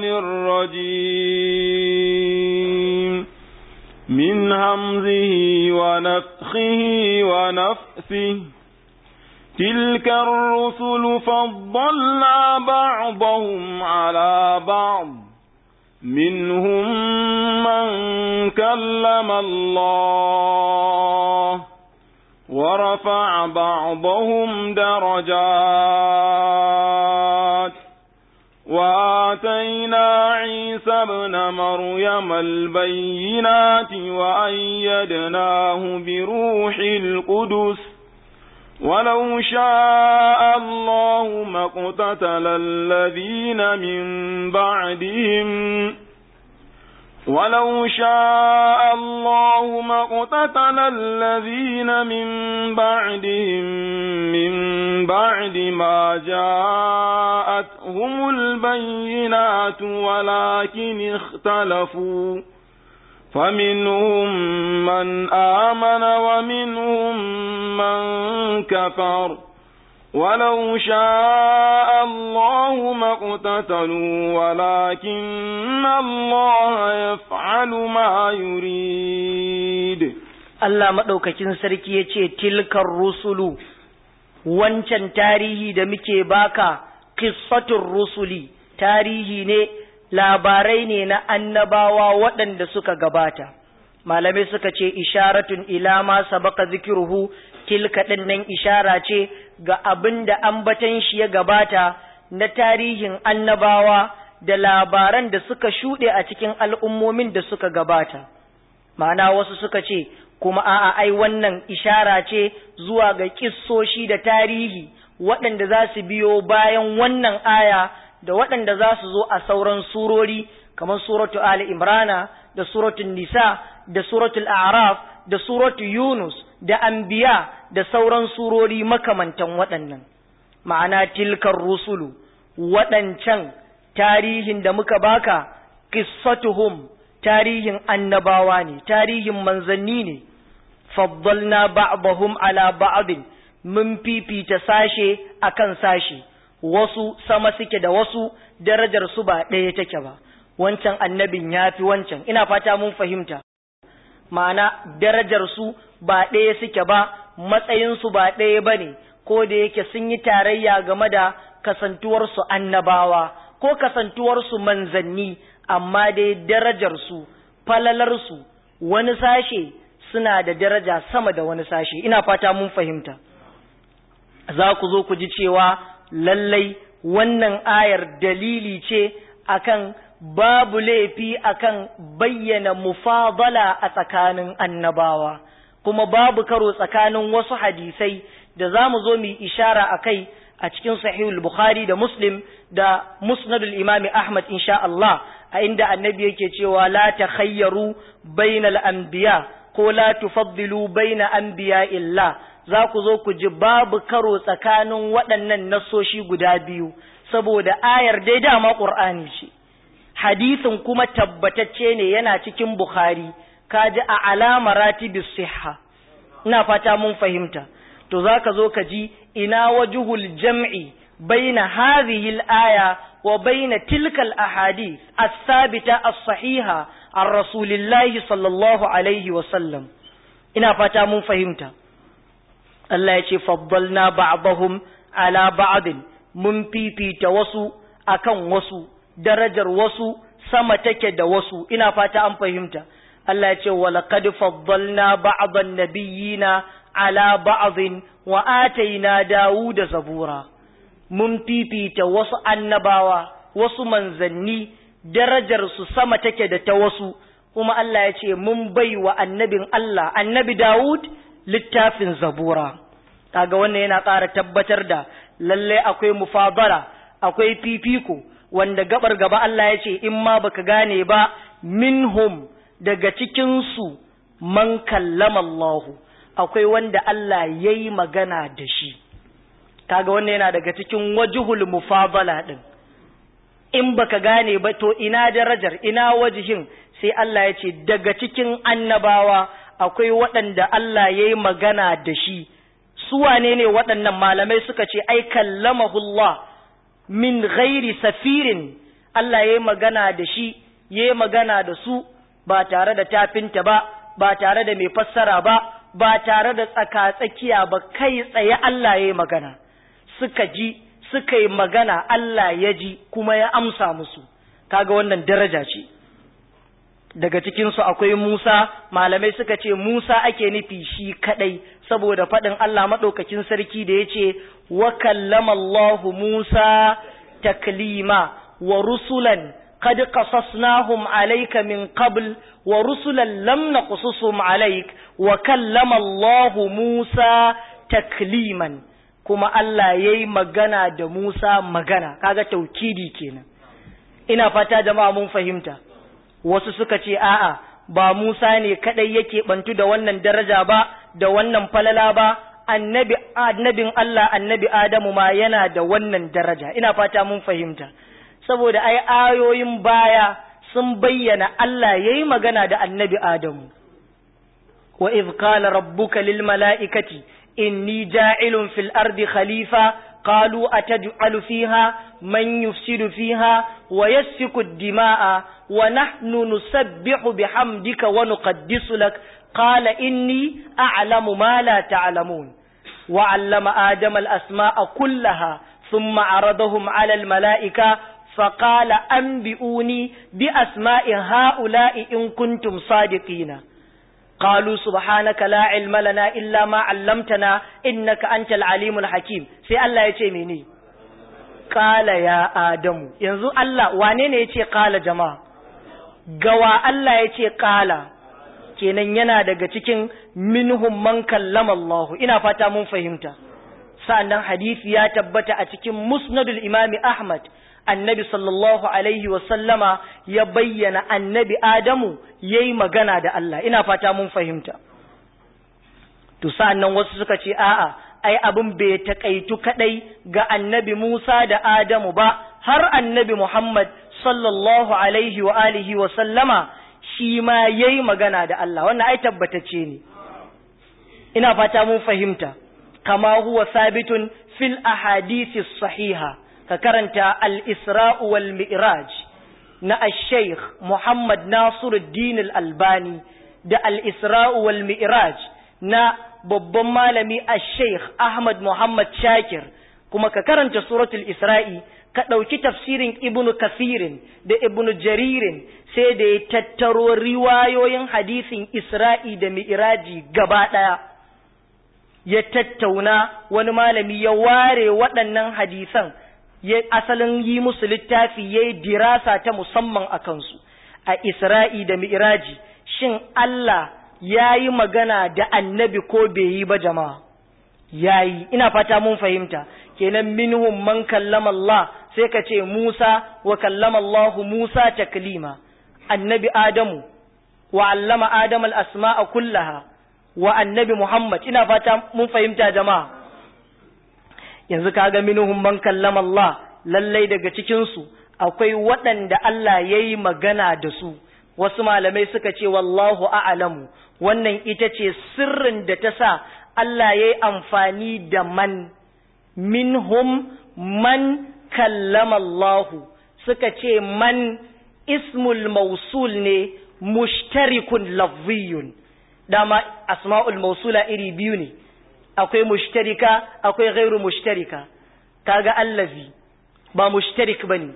الرجيم من همزه ونفخه ونفثه تلك الرسل فضلنا بعضهم على بعض منهم من كلم الله ورفع بعضهم درجات وآتينا عيسى ابن مريم البينات وأيدناه بروح القدس ولو شاء الله ما اقتتل الذين من بعدهم ولو شاء الله ما اقتتل الذين من بعدهم من بعد ما جاءتهم البينات ولكن اختلفوا فمنهم من آمن ومنهم من كفر ولو شاء الله ما اقتتلوا ولكن الله يفعل ما يريد Allah maɗaukakin sarki ya ce tilkar rusulu wancan tarihi da muke baka qissatun rusuli tarihi ne labarai ne na annabawa waɗanda suka gabata malamai suka ce isharatun ila ma sabaka zikiruhu tilka ɗin nan ishara ce ga abin da ambatan shi ya gabata na tarihin annabawa da labaran da suka shuɗe a cikin al'ummomin da suka gabata ma'ana wasu suka ce kuma a'a ai wannan ishara ce zuwa ga kissoshi da tarihi waɗanda za su biyo bayan wannan aya da waɗanda za su zo a sauran surori kamar suratu Ali Imrana da suratul Nisa da suratul A'raf da suratul Yunus da Anbiya da sauran surori makamantan waɗannan ma'ana tilkar rusulu waɗancan tarihin da muka baka qissatuhum tarihin annabawa ne tarihin manzanni ne faddalna ba'dahum ala ba'din mun fifita sashe akan sashe wasu sama suke da wasu darajar su ba ɗaya take ba wancan annabin ya fi wancan ina fata mun fahimta ma'ana darajar su ba ɗaya suke ba matsayin su ba ɗaya ba ne ko da yake sun yi tarayya game da kasantuwarsu annabawa ko kasantuwarsu manzanni amma dai darajarsu falalarsu wani sashe suna da daraja sama da wani sashe ina fata mun fahimta za ku zo ku ji cewa lallai wannan ayar dalili ce akan babu laifi akan bayyana mufadala a tsakanin annabawa kuma babu karo tsakanin wasu hadisai da za mu zo mu yi ishara a kai a cikin sahihul bukhari da muslim da musnadul imami ahmad insha Allah a inda annabi yake cewa la takhayyaru bainal anbiya ko la tufaddilu baina anbiya illa za ku zo ku ji babu karo tsakanin waɗannan nasoshi guda biyu saboda ayar dai dama qur'ani ce hadisin kuma tabbatacce ne yana cikin bukhari kaji a alama ratibis sihha ina fata mun fahimta to zaka zo ka ji ina wajuhul jam'i baina hadhihi al-aya wa baina tilka al-ahadith as-sabita as-sahiha an rasulillahi sallallahu alaihi wa sallam ina fata mun fahimta Allah ya ce faddalna ba'dahum ala ba'din mun fifita wasu akan wasu darajar wasu sama take da wasu ina fata an fahimta Allah ya ce walaqad faddalna ba'dan nabiyyina ala ba'dhin wa ataina Dawuda zabura mun fifita wasu annabawa wasu manzanni darajar su sama take da ta wasu kuma Allah ya ce mun bai wa annabin Allah annabi Dawud littafin zabura kaga wannan yana ƙara tabbatar da lalle akwai mufadala akwai fifiko wanda gabar gaba Allah ya ce in ma baka gane ba minhum daga cikin su man kallama Allahu akwai wanda Allah ya yi magana da shi kaga wannan yana daga cikin wajihul mufadala din in baka gane ba to ina darajar ina wajihin sai Allah ya ce daga cikin annabawa akwai waɗanda Allah ya yi magana da shi su wane ne waɗannan malamai suka ce ai kallamahullah min ghairi safirin Allah ya yi magana da shi ya yi magana da su ba tare da tafinta ba ba tare da mai fassara ba ba tare da tsaka-tsakiya ba kai tsaye Allah ya yi magana suka ji suka yi magana Allah ya ji kuma ya amsa musu kaga wannan daraja ce daga cikinsu akwai Musa malamai suka ce Musa ake nufi shi kadai saboda faɗin Allah maɗaukakin sarki da ya ce wa kallama Allahu Musa taklima wa rusulan qad qasasnahum alayka min qabl wa rusulan lam naqsusum alayk wa kallama Allahu Musa takliman kuma Allah yayi magana da Musa magana kaga taukidi kenan ina fata jama'a mun fahimta wasu suka ce a'a ba Musa ne kadai yake bantu da wannan daraja ba da wannan falala ba annabi annabin Allah annabi Adamu ma yana da wannan daraja ina fata mun fahimta saboda ai ayoyin baya sun bayyana Allah yayi magana da annabi Adamu wa idh qala rabbuka lil mala'ikati inni ja'ilun fil ardi khalifa قالوا أتجعل فيها من يفسد فيها ويسفك الدماء ونحن نسبح بحمدك ونقدس لك قال إني أعلم ما لا تعلمون وعلم آدم الأسماء كلها ثم عرضهم على الملائكة فقال أنبئوني بأسماء هؤلاء إن كنتم صادقين qalu subhanaka la ilma lana illa ma 'allamtana innaka antal alimul hakim sai Allah ya ce mene qala ya adamu yanzu Allah wane ne yace qala jama'a gawa Allah yace qala kenan yana daga cikin minhum man kallama Allah ina fata mun fahimta sa'annan hadisi ya tabbata a cikin musnadul imami Ahmad annabi sallallahu alaihi sallama ya bayyana annabi Adamu ya yi magana da Allah ina fata mun fahimta to sa'annan wasu suka ce a'a ai abin bai taƙaitu kaɗai ga annabi Musa da Adamu ba har annabi Muhammad sallallahu alaihi wa alihi wa sallama shi ma ya yi magana da Allah wannan ai tabbatacce ne ina fata mun fahimta kama huwa sabitun fil ahadisi sahiha ka karanta al-isra'u wal mi'raj na al-sheikh Muhammad Nasiruddin al-Albani da al-isra'u wal mi'raj na babban malami al-sheikh Ahmad Muhammad Shakir kuma ka karanta suratul Isra'i ka ɗauki tafsirin ibnu kasirin da ibnu jaririn sai da ya tattaro riwayoyin hadisin Isra'i da mi'raji gaba ɗaya ya tattauna wani malami ya ware waɗannan hadisan ya asalin yi musu littafi ya yi dirasa ta musamman a kansu a Isra'i da Mi'iraji shin Allah ya yi magana da annabi ko bai yi ba jama'a ya yi ina fata mun fahimta kenan minhum man kallama Allah sai ka ce Musa wa kallama Allah Musa taklima annabi Adamu wa allama Adam al-asma'a kullaha wa annabi Muhammad ina fata mun fahimta jama'a yanzu kaga minhum man kallama Allah lallai daga cikin su akwai waɗanda Allah yayi magana da su wasu malamai suka ce wallahu a'lamu wannan ita ce sirrin da ta sa Allah yayi amfani da man minhum man kallama Allah suka ce man ismul mausul ne mushtarikun lafziyun dama asma'ul mausula iri biyu ne akwai mushtarika akwai ghairu mushtarika kaga allazi ba mushtarik bane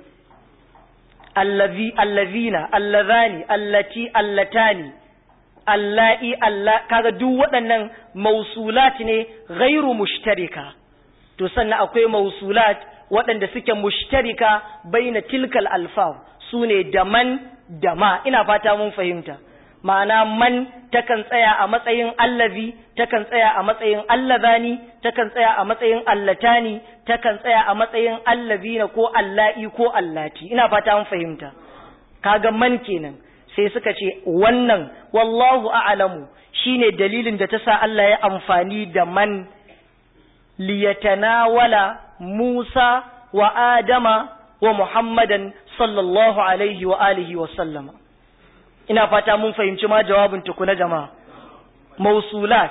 allazi allazina allazani allati allatani allai alla kaga duk waɗannan mausulat ne ghairu mushtarika to sannan akwai mausulat waɗanda suke mushtarika baina tilkal alfaz sune da man da ma ina fata mun fahimta ma'ana man takan tsaya a matsayin allazi takan tsaya a matsayin allazani takan tsaya a matsayin allatani takan tsaya a matsayin allazina ko alla'i ko allati ina fata mun fahimta kaga man kenan sai suka ce wannan wallahu a'lamu shine dalilin da ta sa Allah ya amfani da man liyatanawala Musa wa Adama wa Muhammadan sallallahu alaihi wa alihi wa sallama ina fata mun fahimci ma jawabin tukuna jama'a mausulat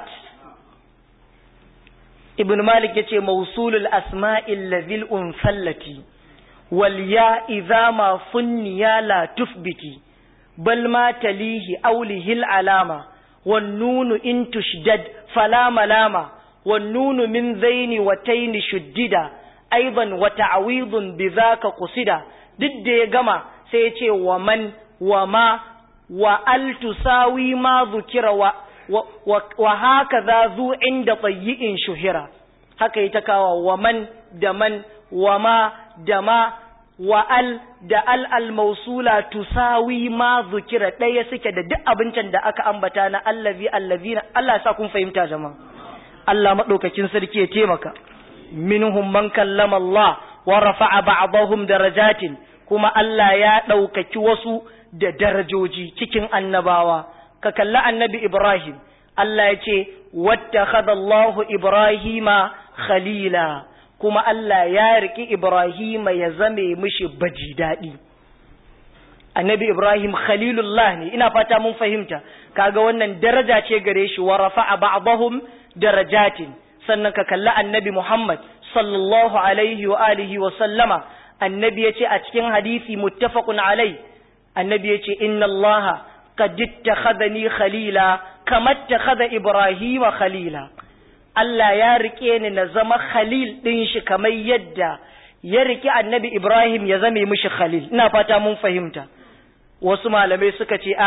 ibn malik yace mausulul asma'il ladhil unfallati wal ya idza ma funniya la tufbiti bal ma talihi awlihil alama wan nunu in tushdad fala malama wan nunu min zaini wa taini shuddida aidan wa ta'widun bidhaka qusida duk da ya gama sai ya ce wa man wa ma wa al tusawi ma zukira wa wa, wa haka za zu inda tayyi'in shuhira haka ita kawa wa man da man wa ma da ma wa al da al al mausula tusawi ma zukira ɗaya suke da duk abincin da aka ambata na allazi allazina Allah sa kun fahimta jama'a Allah madaukakin sarki ya taimaka minhum man kallama Allah wa rafa'a ba'dahum darajatin kuma Allah ya ɗaukaki wasu da darajoji cikin annabawa ka kalli annabi Ibrahim Allah ya ce wattakhadha Allahu Ibrahima khalila kuma Allah ya riki Ibrahima ya zame mishi baji daɗi annabi Ibrahim khalilullah ne ina fata mun fahimta kaga wannan daraja ce gare shi wa rafa'a ba'dahum darajatin sannan ka kalli annabi Muhammad sallallahu alaihi wa alihi wa sallama annabi yace a cikin hadisi muttafaqun alai annabi yace inna allaha qad ittakhadhani khalila kama ittakhadha ibrahima khalila Allah ya rike ni na zama khalil din shi kamar yadda ya rike annabi Ibrahim ya zame mishi khalil ina fata mun fahimta wasu malamai suka ce a'a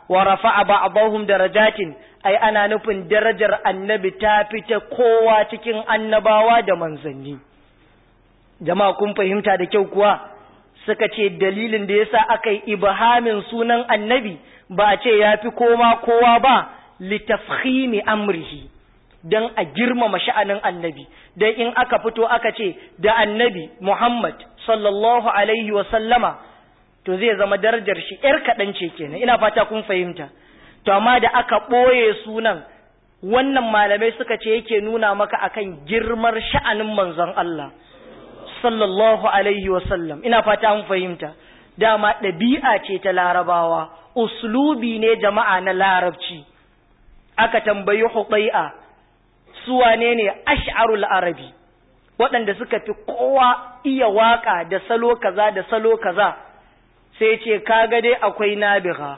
wa rafa'a ba'dahum darajatin ai ana nufin darajar annabi ta fita kowa cikin annabawa da manzanni jama'a kun fahimta da kyau kuwa suka ce dalilin da yasa aka yi ibhamin sunan annabi ba a ce ya fi koma kowa ba litafkhimi amrihi don a girmama sha'anin annabi don in aka fito aka ce da annabi Muhammad sallallahu alaihi wa sallama to zai zama darajar shi ‘yar kaɗan ce kenan ina fata kun fahimta to amma da aka ɓoye sunan wannan malamai suka ce yake nuna maka akan girmar sha'anin manzon Allah sallallahu alaihi wa sallam ina fata mun fahimta dama ɗabi'a ce ta larabawa uslubi ne jama'a na larabci aka tambayi hubai'a su wane ne ash'arul arabi waɗanda suka fi kowa iya waka da salo kaza da salo kaza sai ce kaga dai akwai nabiha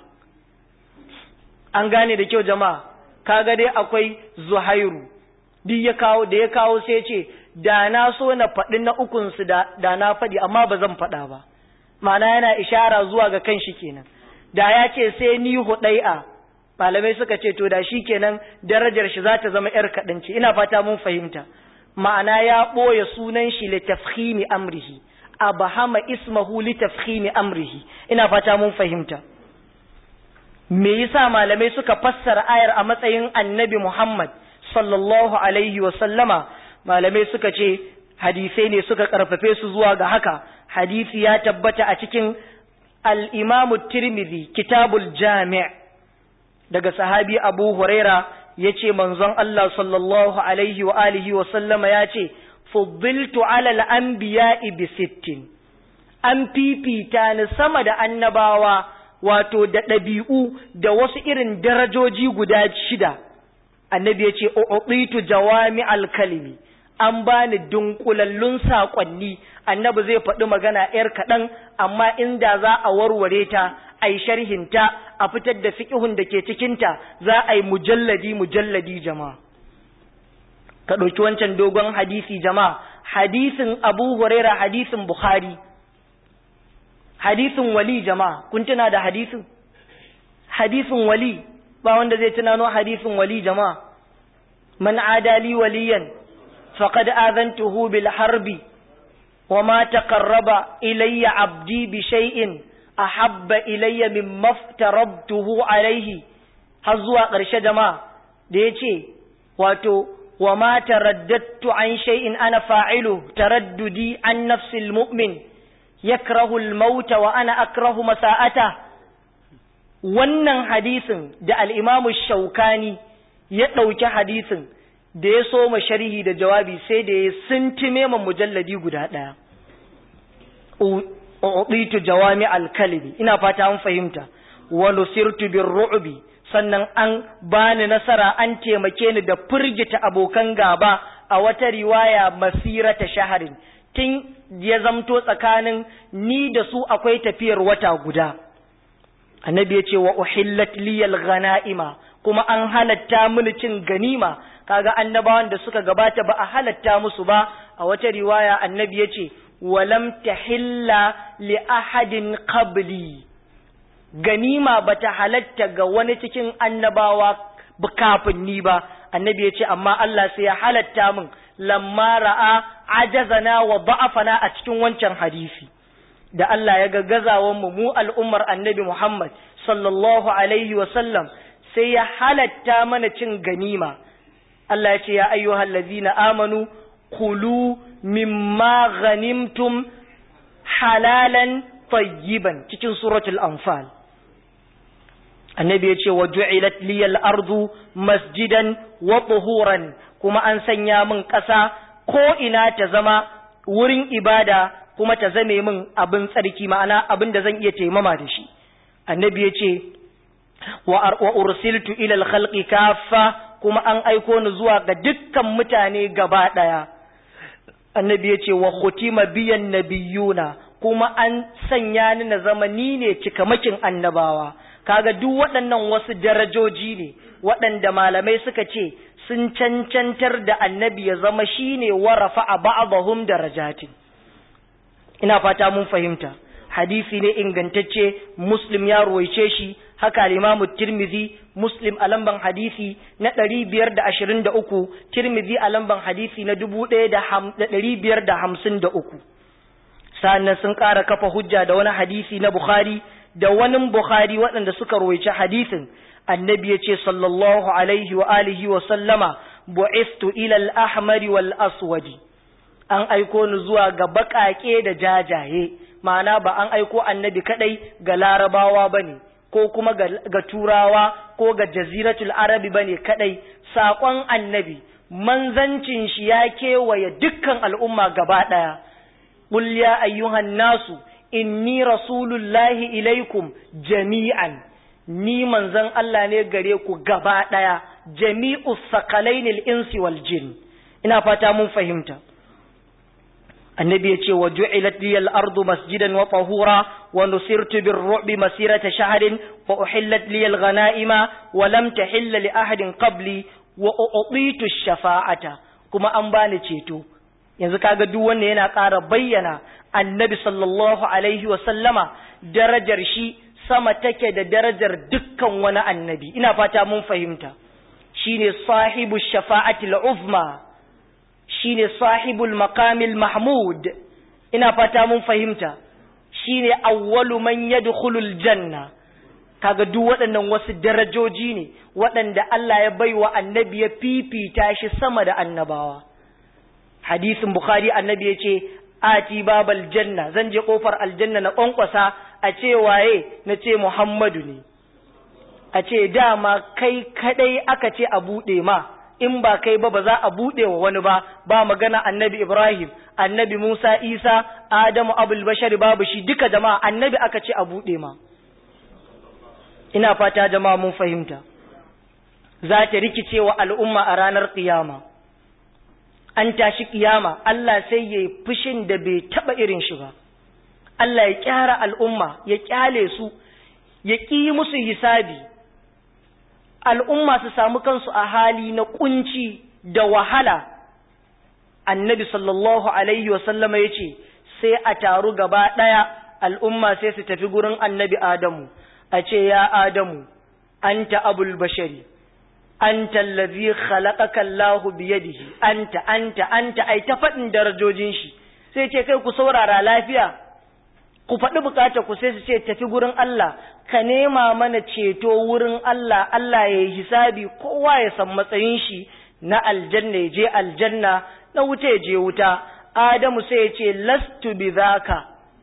an gane da kyau jama'a kaga dai akwai zuhairu duk ya kawo da ya kawo sai ce da na so na faɗi na ukunsu da, da na faɗi amma ba zan faɗa ba ma'ana yana ishara zuwa ga kanshi kenan da ya ce sai ni hudai'a malamai suka ce to da shi kenan darajar shi za ta zama yar kaɗanci ina fata mun fahimta ma'ana ya ɓoye sunan shi li tafhimi amrihi abahama ismahu li tafhimi amrihi ina fata mun fahimta me yasa malamai suka fassara ayar a matsayin annabi Muhammad sallallahu alaihi wa sallama malamai suka ce hadisai ne suka karfafe su zuwa ga haka hadisi ya tabbata a cikin al-Imam Tirmidhi kitabul Jami' daga sahabi Abu Huraira yace manzon Allah sallallahu alaihi wa alihi wa sallama yace fuddiltu ala al-anbiya'i bi sittin an fifita ni sama da annabawa wato da ɗabi'u da wasu irin darajoji guda shida annabi ya ce u'titu jawami alkalimi an bani dunkulallun saƙonni annabi zai faɗi magana ‘yar kaɗan amma inda za a warware ta a yi sharhinta a fitar da fiƙihun da ke cikinta za a yi mujalladi mujalladi jama'a ka ɗauki wancan dogon hadisi jama'a hadisin abu huraira hadisin bukhari hadisin wali jama'a kun tuna da hadisin hadisin wali ba wanda zai tunano hadisin wali jama'a man adali waliyan faqad azantuhu bil harbi wa ma taqarraba ilayya abdi bi shay'in ahabba ilayya mimma aftarabtuhu alayhi har zuwa ƙarshe jama'a da yace wato wa ma taraddadtu an shay'in ana fa'ilu taraddudi an nafsil mu'min yakrahu al-mauta wa ana akrahu masa'ata wannan hadisin da al-imamu shaukani ya ɗauki hadisin da ya so ma sharhi da jawabi sai da ya sintime ma mujalladi guda ɗaya uɗitu jawami al-kalbi ina fata an fahimta wa nusirtu bir ru'bi sannan an bani nasara an taimake ni da firgita abokan gaba a wata riwaya masirata shaharin tun ya zamto tsakanin ni da su akwai tafiyar wata guda annabi ya ce wa uhillat liyal ghana'ima kuma an halatta mini cin ganima kaga annabawan da suka gabata ba a halatta musu ba a wata riwaya annabi ya ce walam tahilla li ahadin qabli ganima bata halatta ga wani cikin annabawa kafin ni ba annabi ya ce amma Allah sai ya halatta min lamma ra'a ajazana wa ba'afana a cikin wancan hadisi da Allah ya ga gazawan mu mu al'ummar annabi Muhammad sallallahu alaihi wa sallam sai ya halatta mana cin ganima Allah ya ce ya ayyuhal ladzina amanu kulu mimma ghanimtum halalan tayyiban cikin suratul anfal annabi ya ce wa ju'ilat liyal ardu masjidan wa tuhuran kuma an sanya min ƙasa ko ina ta zama wurin ibada kuma ta zame min abin tsarki ma'ana abin da zan iya taimama da shi annabi ya ce wa ursiltu ila al-khalqi kaffa kuma an aiko ni zuwa ga dukkan mutane gaba daya annabi ya ce wa khutima biyan nabiyuna kuma an sanya ni na zama ni ne cikamakin annabawa kaga duk waɗannan wasu darajoji ne waɗanda malamai suka ce sun cancantar da annabi ya zama shine warafa a ba'dahum darajatin ina fata mun fahimta hadisi ne ingantacce muslim ya ruwaice shi haka al-imamu tirmizi muslim a lamban hadisi na 523 tirmizi a lamban hadisi na 1553 sannan sun ƙara kafa hujja da wani hadisi na bukhari da wani bukhari waɗanda suka ruwaice hadisin annabi ya ce sallallahu alaihi wa alihi wa sallama bu'istu ila al-ahmari wal aswadi an aiko ni zuwa ga baƙaƙe da jajaye ma'ana ba an aiko annabi kadai ga larabawa bane ko kuma ga, ga turawa ko ga jaziratul arabi bane kadai saƙon annabi manzancin shi ya kewaye dukkan al'umma gaba ɗaya qul ya ayyuhan nasu inni rasulullahi ilaikum jami'an ni manzon Allah ne gare ku gaba ɗaya jami'us sakalainil insi wal jin ina fata mun fahimta annabi ya ce wa ju'ilat liyal ardu masjidan wa tahura wa nusirtu bir ru'bi masirata shahrin wa uhillat liyal ghanaima wa lam tahilla li ahadin qabli wa u'titu shafa'ata kuma an bani ceto yanzu kaga duk wanda yana ƙara bayyana annabi sallallahu alaihi wa sallama darajar shi sama take da darajar dukkan wani annabi ina fata mun fahimta shine sahibu shafa'atil uzma shine sahibul maqamil mahmud ina fata mun fahimta shine awwalu man yadkhulul janna kaga duk waɗannan wasu darajoji ne waɗanda Allah ya baiwa annabi ya fifita shi sama da annabawa hadisin bukhari annabi ya ce ati babal janna zan je kofar aljanna na kwankwasa a ce waye na ce muhammadu ne a ce dama kai kadai aka ce a buɗe ma in ba kai ba ba za a buɗe wa wani ba ba magana annabi ibrahim annabi musa isa adamu abul bashar babu shi duka jama'a annabi aka ce a buɗe ma ina fata jama'a mun fahimta za ta rikice wa al'umma a ranar ƙiyama an tashi ƙiyama Allah sai ya yi fushin da bai taɓa irin shi ba Allah ya kyara al'umma ya kyale su ya ƙi musu hisabi al'umma su samu kansu a hali na kunci da wahala annabi sallallahu alaihi wasallama ya ce sai a taru gaba ɗaya al'umma sai su tafi gurin annabi adamu a ce ya adamu anta abul bashari anta allazi khalaqaka Allahu biyadihi anta anta anta ai ta faɗin darajojin shi sai ce kai ku saurara lafiya ku faɗi bukata ku sai su ce tafi gurin Allah ka nema mana ceto wurin Allah Allah ya yi hisabi kowa ya san matsayin shi na aljanna ya je aljanna na wuta ya je wuta Adamu sai ya ce lastu bi zaka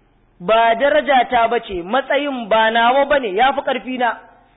ba daraja ta bace matsayin ba nawa bane yafi karfi na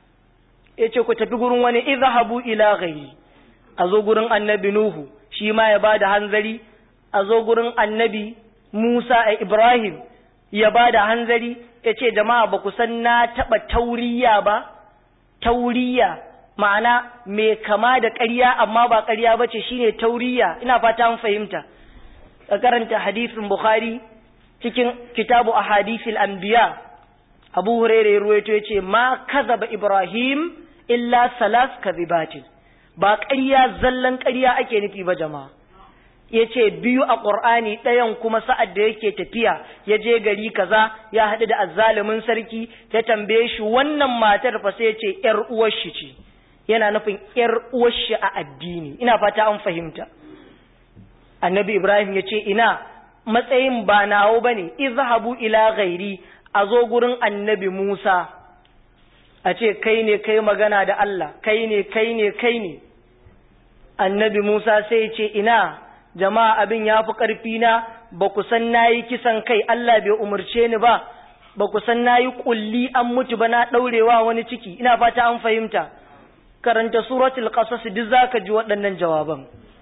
yace ku tafi gurin wani izhabu ila ghairi a zo gurin annabi nuhu shi ma ya bada hanzari a zo gurin annabi Musa a Ibrahim ya ba da hanzari ya ce jama'a ba ku san na taɓa tauriya ba tauriya ma'ana mai kama da ƙarya amma ba ƙarya ba ce shine tauriya ina fata mun fahimta ka karanta hadisin bukhari cikin kitabu a hadisil anbiya abu hurairah ya ruwaito ya ce ma kazaba ibrahim illa salas kazibatin ba ƙarya zallan ƙarya ake nufi ba jama'a ya ce biyu a ƙur'ani ɗayan kuma sa'ad da yake tafiya ya je gari kaza ya haɗu da azzalumin sarki ya tambaye shi wannan matar fa sai ya ce ‘yar uwar shi ce yana nufin ‘yar uwar shi a addini ina fata an fahimta annabi ibrahim ya ce ina matsayin ba nawo ba ne izhabu ila ghairi a zo gurin annabi musa a ce kai ne kai magana da allah kai ne kai ne kai ne annabi musa sai ya ce ina jama'a abin ya fi ƙarfi na ba ku san na yi kisan kai Allah bai umarce ni ba ba ku san na yi ƙulli an mutu ba na ɗaurewa wani ciki ina fata an fahimta karanta suratul qasas duk zaka ji waɗannan jawaban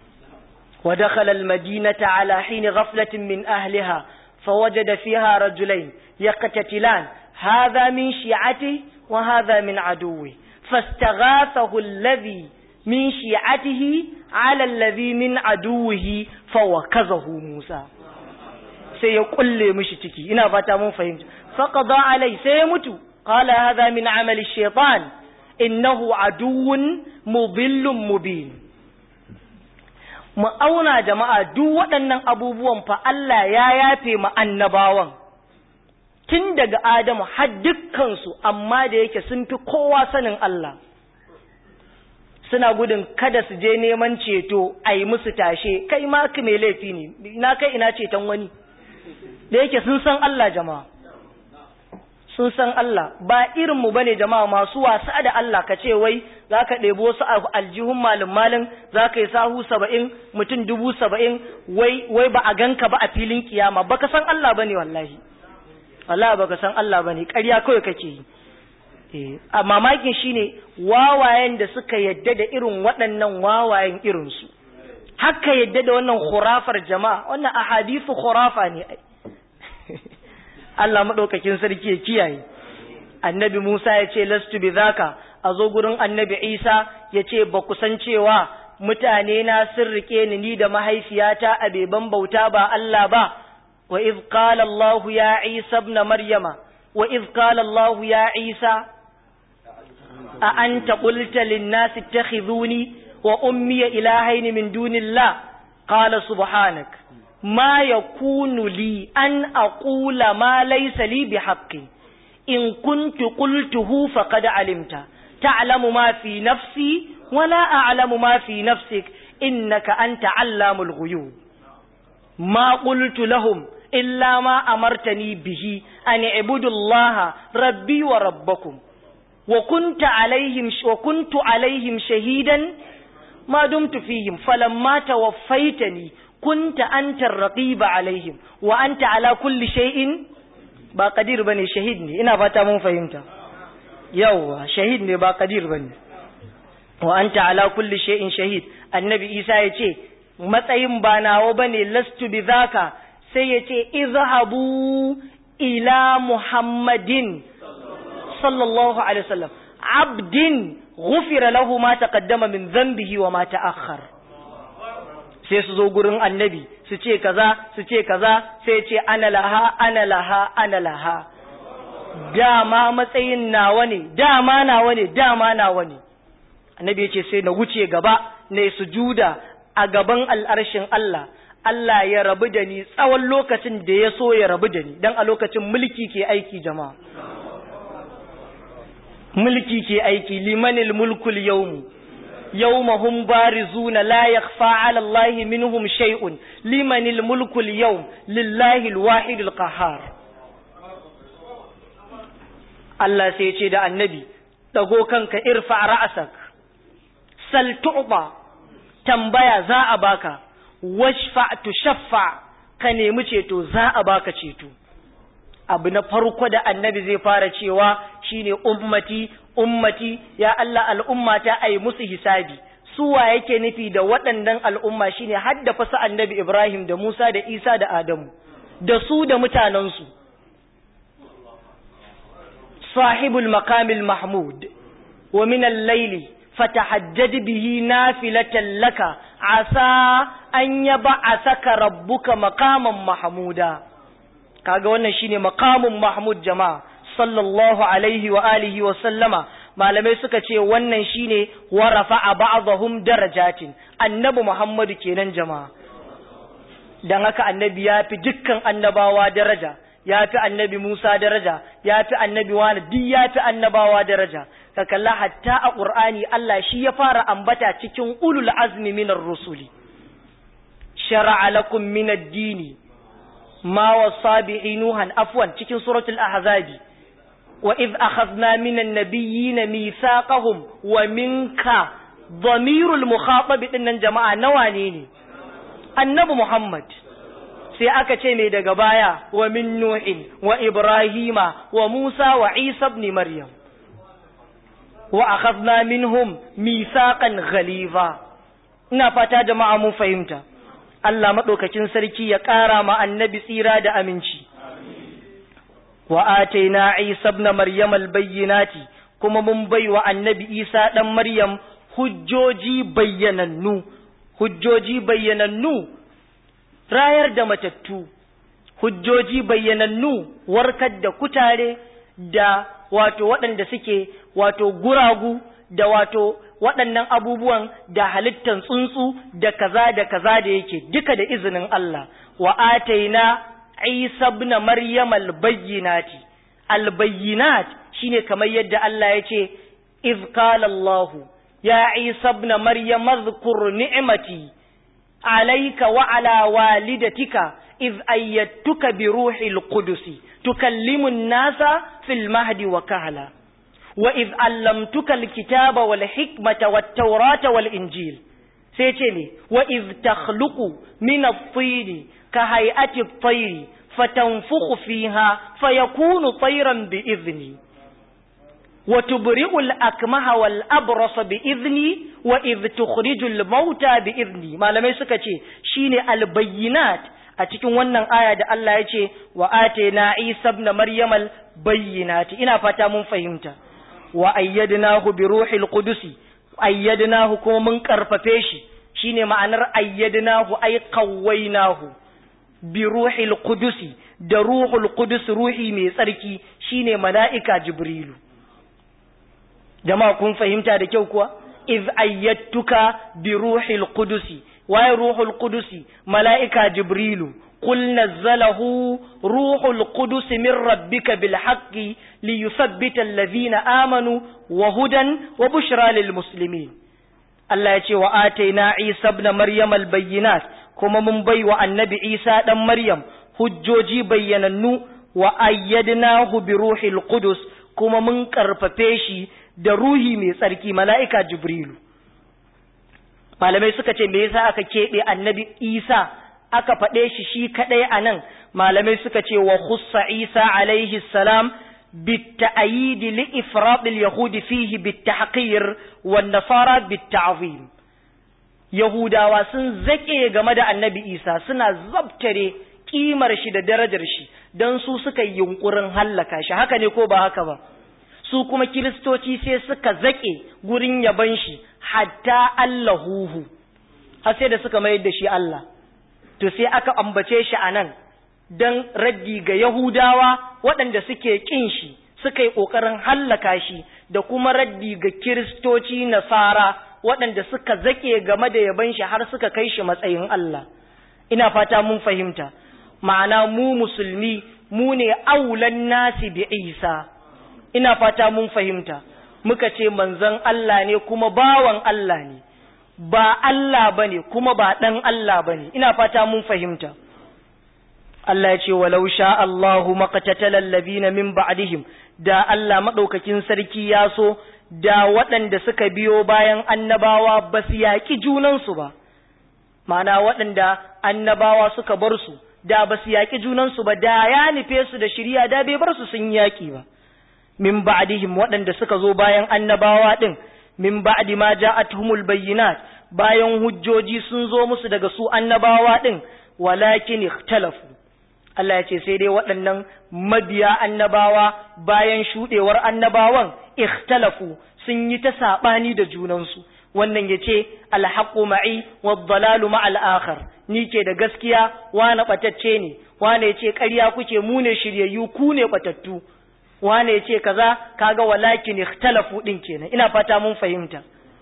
wa dakhala al-madinata ala hin ghaflatin min ahliha fawajada fiha rajulain yaqtatilan hadha min shi'ati wa hadha min aduwwi fastaghathahu alladhi min shi'atihi ala allazi min aduwihi fawakazahu Musa sai ya kulle mishi ciki ina fata mun fahimta faqada alai sai ya mutu qala hadha min amali shaytan innahu aduwwun mudillun mubin mu auna jama'a duk waɗannan abubuwan fa Allah ya yafe mu annabawan tun daga Adamu har dukkansu amma da yake sun fi kowa sanin Allah suna gudun kada su je neman ceto a yi musu tashe kai ma ka mai laifi ne na kai ina ceton wani da yake sun san Allah jama'a sun san Allah ba irinmu ba ne jama'a masu wasa da Allah ka ce wai za ka ɗebo su aljihun malin malin za ka yi sahu saba'in mutum dubu saba'in wai, wai ba a ganka ba a filin kiyama ba ka san Allah ba ne wallahi Allah ba ka san Allah ba ne ƙarya kawai kake yi a mamakin shine wawayen da suka yadda da irin waɗannan wawayen irinsu haka yadda da wannan khurafar jama'a wannan ahadithu khurafa ne Allah maɗaukakin sarki ya kiyaye annabi Musa ya ce lastu bi zaka a zo gurin annabi Isa ya ce ba ku san cewa mutane na sun rike ni ni da mahaifiyata a beban bauta ba Allah ba wa iz qala Allah ya Isa ibn Maryama wa iz qala Allah ya Isa a anta qulta lin nasi ittakhiduni wa ummi ilahaini min dunillah qala subhanaka ما يكون لي أن أقول ما ليس لي بحق إن كنت قلته فقد علمت تعلم ما في نفسي ولا أعلم ما في نفسك إنك أنت علام الغيوب ما قلت لهم إلا ما أمرتني به أن اعبدوا الله ربي وربكم وكنت عليهم وكنت عليهم شهيدا ما دمت فيهم فلما توفيتني kunta anta raqiba alaihim wa anta ala kulli shay'in ba qadir bane shahid ne ina fata mun fahimta yawa shahid ne ba qadir bane wa anta ala kulli shay'in shahid annabi isa ya ce matsayin ba nawo bane lastu bi zaka sai ya ce izhabu ila muhammadin sallallahu alaihi wasallam abdin ghufira lahu ma taqaddama min dhanbihi wa ma ta'akhkhara sai su zo gurin annabi su ce kaza su ce kaza sai ce ana laha ana laha ana laha dama matsayin nawa ne dama nawa ne dama nawa ne annabi ya ce sai na wuce gaba na sujuda a gaban al'arshin Allah Allah ya rabu da ni tsawon lokacin da ya so ya rabu da ni dan a lokacin mulki ke aiki jama'a mulki ke aiki limanil mulkul yawmu يوم هم بارزون لا يخفى على الله منهم شيء لمن الملك اليوم لله الواحد القهار Allah sai ce da annabi dago kanka irfa ra'asak sal tu'ba tambaya za a baka washfa tushaffa ka nemi ceto za a baka ceto abu na farko da annabi zai fara cewa shine ummati ummati ya Allah al'ummata ai musu hisabi suwa yake nufi da waɗannan al'umma shine hadda fasa annabi Ibrahim da Musa da Isa da Adamu da su da mutanensu sahibul makamil mahmud wa min al-layli fatahajjad bihi nafilatan laka asa an yab'asaka rabbuka maqaman mahmuda kaga wannan shine maqamun mahmud jama'a sallallahu alaihi wa alihi wa sallama malamai suka ce wannan shine wa rafa'a ba'dahum darajatin annabi muhammadu kenan jama'a dan haka annabi ya fi dukkan annabawa daraja ya fi annabi musa daraja ya fi annabi wani duk ya fi annabawa daraja ka kalla hatta a qur'ani Allah shi ya fara ambata cikin ulul azmi minar rusuli shar'a lakum min ad-dini ma wasa bihi nuhan afwan cikin suratul ahzabi وإذ أخذنا من النبيين ميثاقهم ومنك ضمير المخاطب إن جماعة نوانيني النبي محمد sai aka ce mai daga baya wa min nuhin wa ibrahima wa musa wa isa ibn maryam wa akhadna minhum mithaqan ghaliza ina fata jama'a mun fahimta Allah madaukakin sarki ya ƙara ma annabi tsira da aminci wa ataina Isa ibn Maryam al-bayyinati kuma mun baiwa annabi Isa dan Maryam hujjoji bayyanannu hujjoji bayyanannu rayar da matattu hujjoji bayyanannu warkar da kutare da wato waɗanda suke wato guragu da wato waɗannan abubuwan da halittan tsuntsu da kaza da kaza da yake duka da izinin Allah wa ataina Isa ibn Maryam al-bayyinati al-bayyinat shine kamar yadda Allah ya ce iz qala Allah ya Isa ibn Maryam adhkur ni'mati alayka wa ala walidatika iz ayyatuka bi ruhil qudus tukallimu an-nasa fil mahdi wa kahla wa iz allamtuka al-kitaba wal hikmata wat tawrata wal injil sai ce ne wa iz takhluqu min at-tin ka hay'ati at-tayr fatanfukhu fiha fayakunu tayran bi idhni wa tubri'u al-akmaha wal abrasa bi idhni wa iz tukhriju al-mauta bi idhni malamai suka ce shine al-bayyinat a cikin wannan aya da Allah ya ce wa atayna Isa ibn Maryam al-bayyinat ina fata mun fahimta wa ayyadnahu bi ruhil qudusi ayyadnahu kuma mun karfafe shi shine ma'anar ayyadnahu ay qawwaynahu bi ruhil qudusi da ruhul qudus ruhi mai tsarki shine mala'ika jibrilu jama'a kun fahimta da kyau kuwa iz ayyatuka bi ruhil qudusi waye ruhul qudusi mala'ika jibrilu قل نزله روح القدس من ربك بالحق ليثبت الذين آمنوا وهدى وبشرى للمسلمين الله يقول وآتينا عيسى ابن مريم البينات كما من بي النبي عيسى ابن مريم hujjoji bayyanannu wa ayyadnahu bi ruhil qudus kuma mun karfafe shi da ruhi mai tsarki mala'ika jibrilu malamai suka ce me yasa aka keɓe annabi isa aka faɗe shi shi kaɗai a nan malamai suka ce wa khussa isa alaihi salam بالتأييد لإفراط اليهود فيه بالتحقير والنصارى بالتعظيم يهودا وسن زكي game da annabi Isa suna zabtare kimar shi da darajar shi dan su suka yunkurin hallaka shi haka ne ko ba haka ba su kuma kiristoci sai suka zake gurin yaban shi hatta Allahuhu har sai da suka mayar da shi Allah to sai aka ambace shi a nan don raddi ga Yahudawa waɗanda suke ƙin shi suka yi ƙoƙarin hallaka shi da kuma raddi ga Kiristoci Nasara waɗanda suka zaƙe game da yaban shi har suka kai shi matsayin Allah. Ina fata mun fahimta, ma'ana mu musulmi mu ne aulan nasi bi Isa. Ina fata mun fahimta, muka ce manzon Allah ne kuma bawan Allah ne. ba Allah ba ne kuma ba ɗan Allah ba ne, ina fata mun fahimta. Allah ya ce, walau sha Allahu maƙatatalar labina min ba'dihim da Allah maɗaukakin sarki ya so, da waɗanda suka biyo bayan annabawa ba su yaƙi junansu ba, ma'ana waɗanda annabawa suka bar su, da ba su yaƙi junansu ba, da ya nufe su da shirya da bai bar su sun yaƙi ba. Min ba'dihim waɗanda suka zo bayan annabawa ɗin, min ba'di ma ja'atuhumul bayyinat bayan hujjoji sun zo musu daga su annabawa din walakin ikhtalafu Allah ya ce sai dai waɗannan mabiya annabawa bayan shudewar annabawan ikhtalafu sun yi ta sabani da junansu wannan ya ce alhaqqu ma'i wad-dalalu ma'al akhar ni ke da gaskiya wani batacce ne wani ya ce ƙarya kuke mu ne shiryayyu ku ne batattu wane ya ce kaza kaga walakin ikhtalafu din kenan ina fata mun fahimta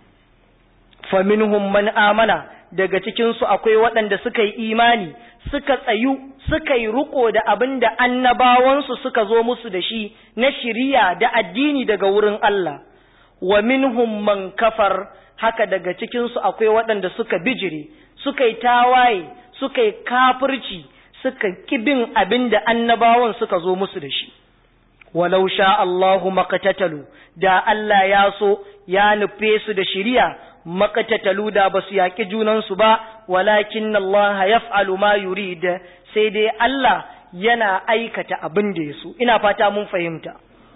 fa minhum man amana daga cikin su akwai waɗanda suka yi imani suka tsayu suka yi riko da abin da annabawan su suka zo musu da shi na shiriya da addini daga wurin Allah wa minhum man kafar haka daga cikin su akwai waɗanda suka bijire suka yi tawaye suka yi kafirci suka kibin abin da annabawan suka zo musu da shi walau sha Allahu makatatalu da Allah ya so ya nufe su da shiriya makatatalu da ba su yaƙi junansu ba walakin Allah yaf'alu ma yurid sai dai Allah yana aikata abin da ya so ina fata mun fahimta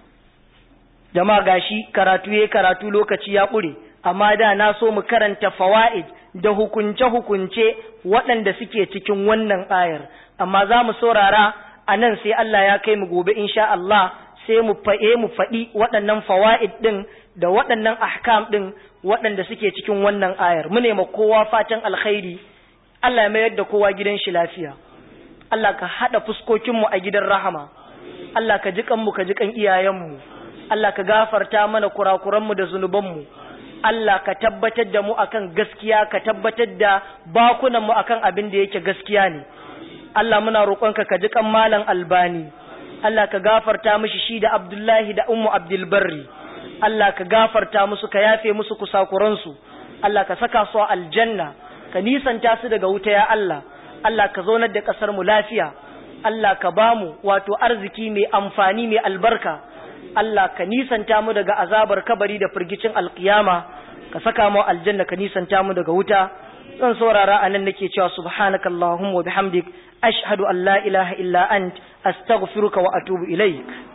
jama'a gashi karatu yayi karatu lokaci ya ƙure amma da na so mu karanta fawaid da hukunce-hukunce waɗanda suke cikin wannan ayar amma za mu saurara a nan sai Allah ya kai mu gobe insha Allah sai mu fa'e mu faɗi waɗannan fawa'id ɗin da waɗannan ahkam ɗin waɗanda suke cikin wannan ayar mu nema kowa fatan alkhairi Allah ya mayar da kowa gidan shi lafiya Allah ka haɗa fuskokinmu a gidan rahama Allah ka ji kanmu ka ji kan iyayenmu Allah ka gafarta mana kurakuranmu da zunubanmu Allah ka tabbatar da mu akan gaskiya ka tabbatar da bakunanmu akan abin da yake gaskiya ne Allah muna roƙonka ka ji kan malam albani Allah ka gafarta mishi shi da Abdullahi da Ummu Abdul Barri Allah ka gafarta musu ka yafe musu kusakuransu Allah ka saka su a aljanna ka nisanta su daga wuta ya Allah Allah ka zaunar da ƙasar mu lafiya Allah ka bamu wato arziki mai amfani mai albarka Allah ka nisanta mu daga azabar kabari da firgicin alkiyama ka saka mu aljanna ka nisanta mu daga wuta zan saurara anan nake cewa subhanakallahumma wa bihamdik ashhadu an la ilaha illa ant astaghfiruka wa atubu ilaik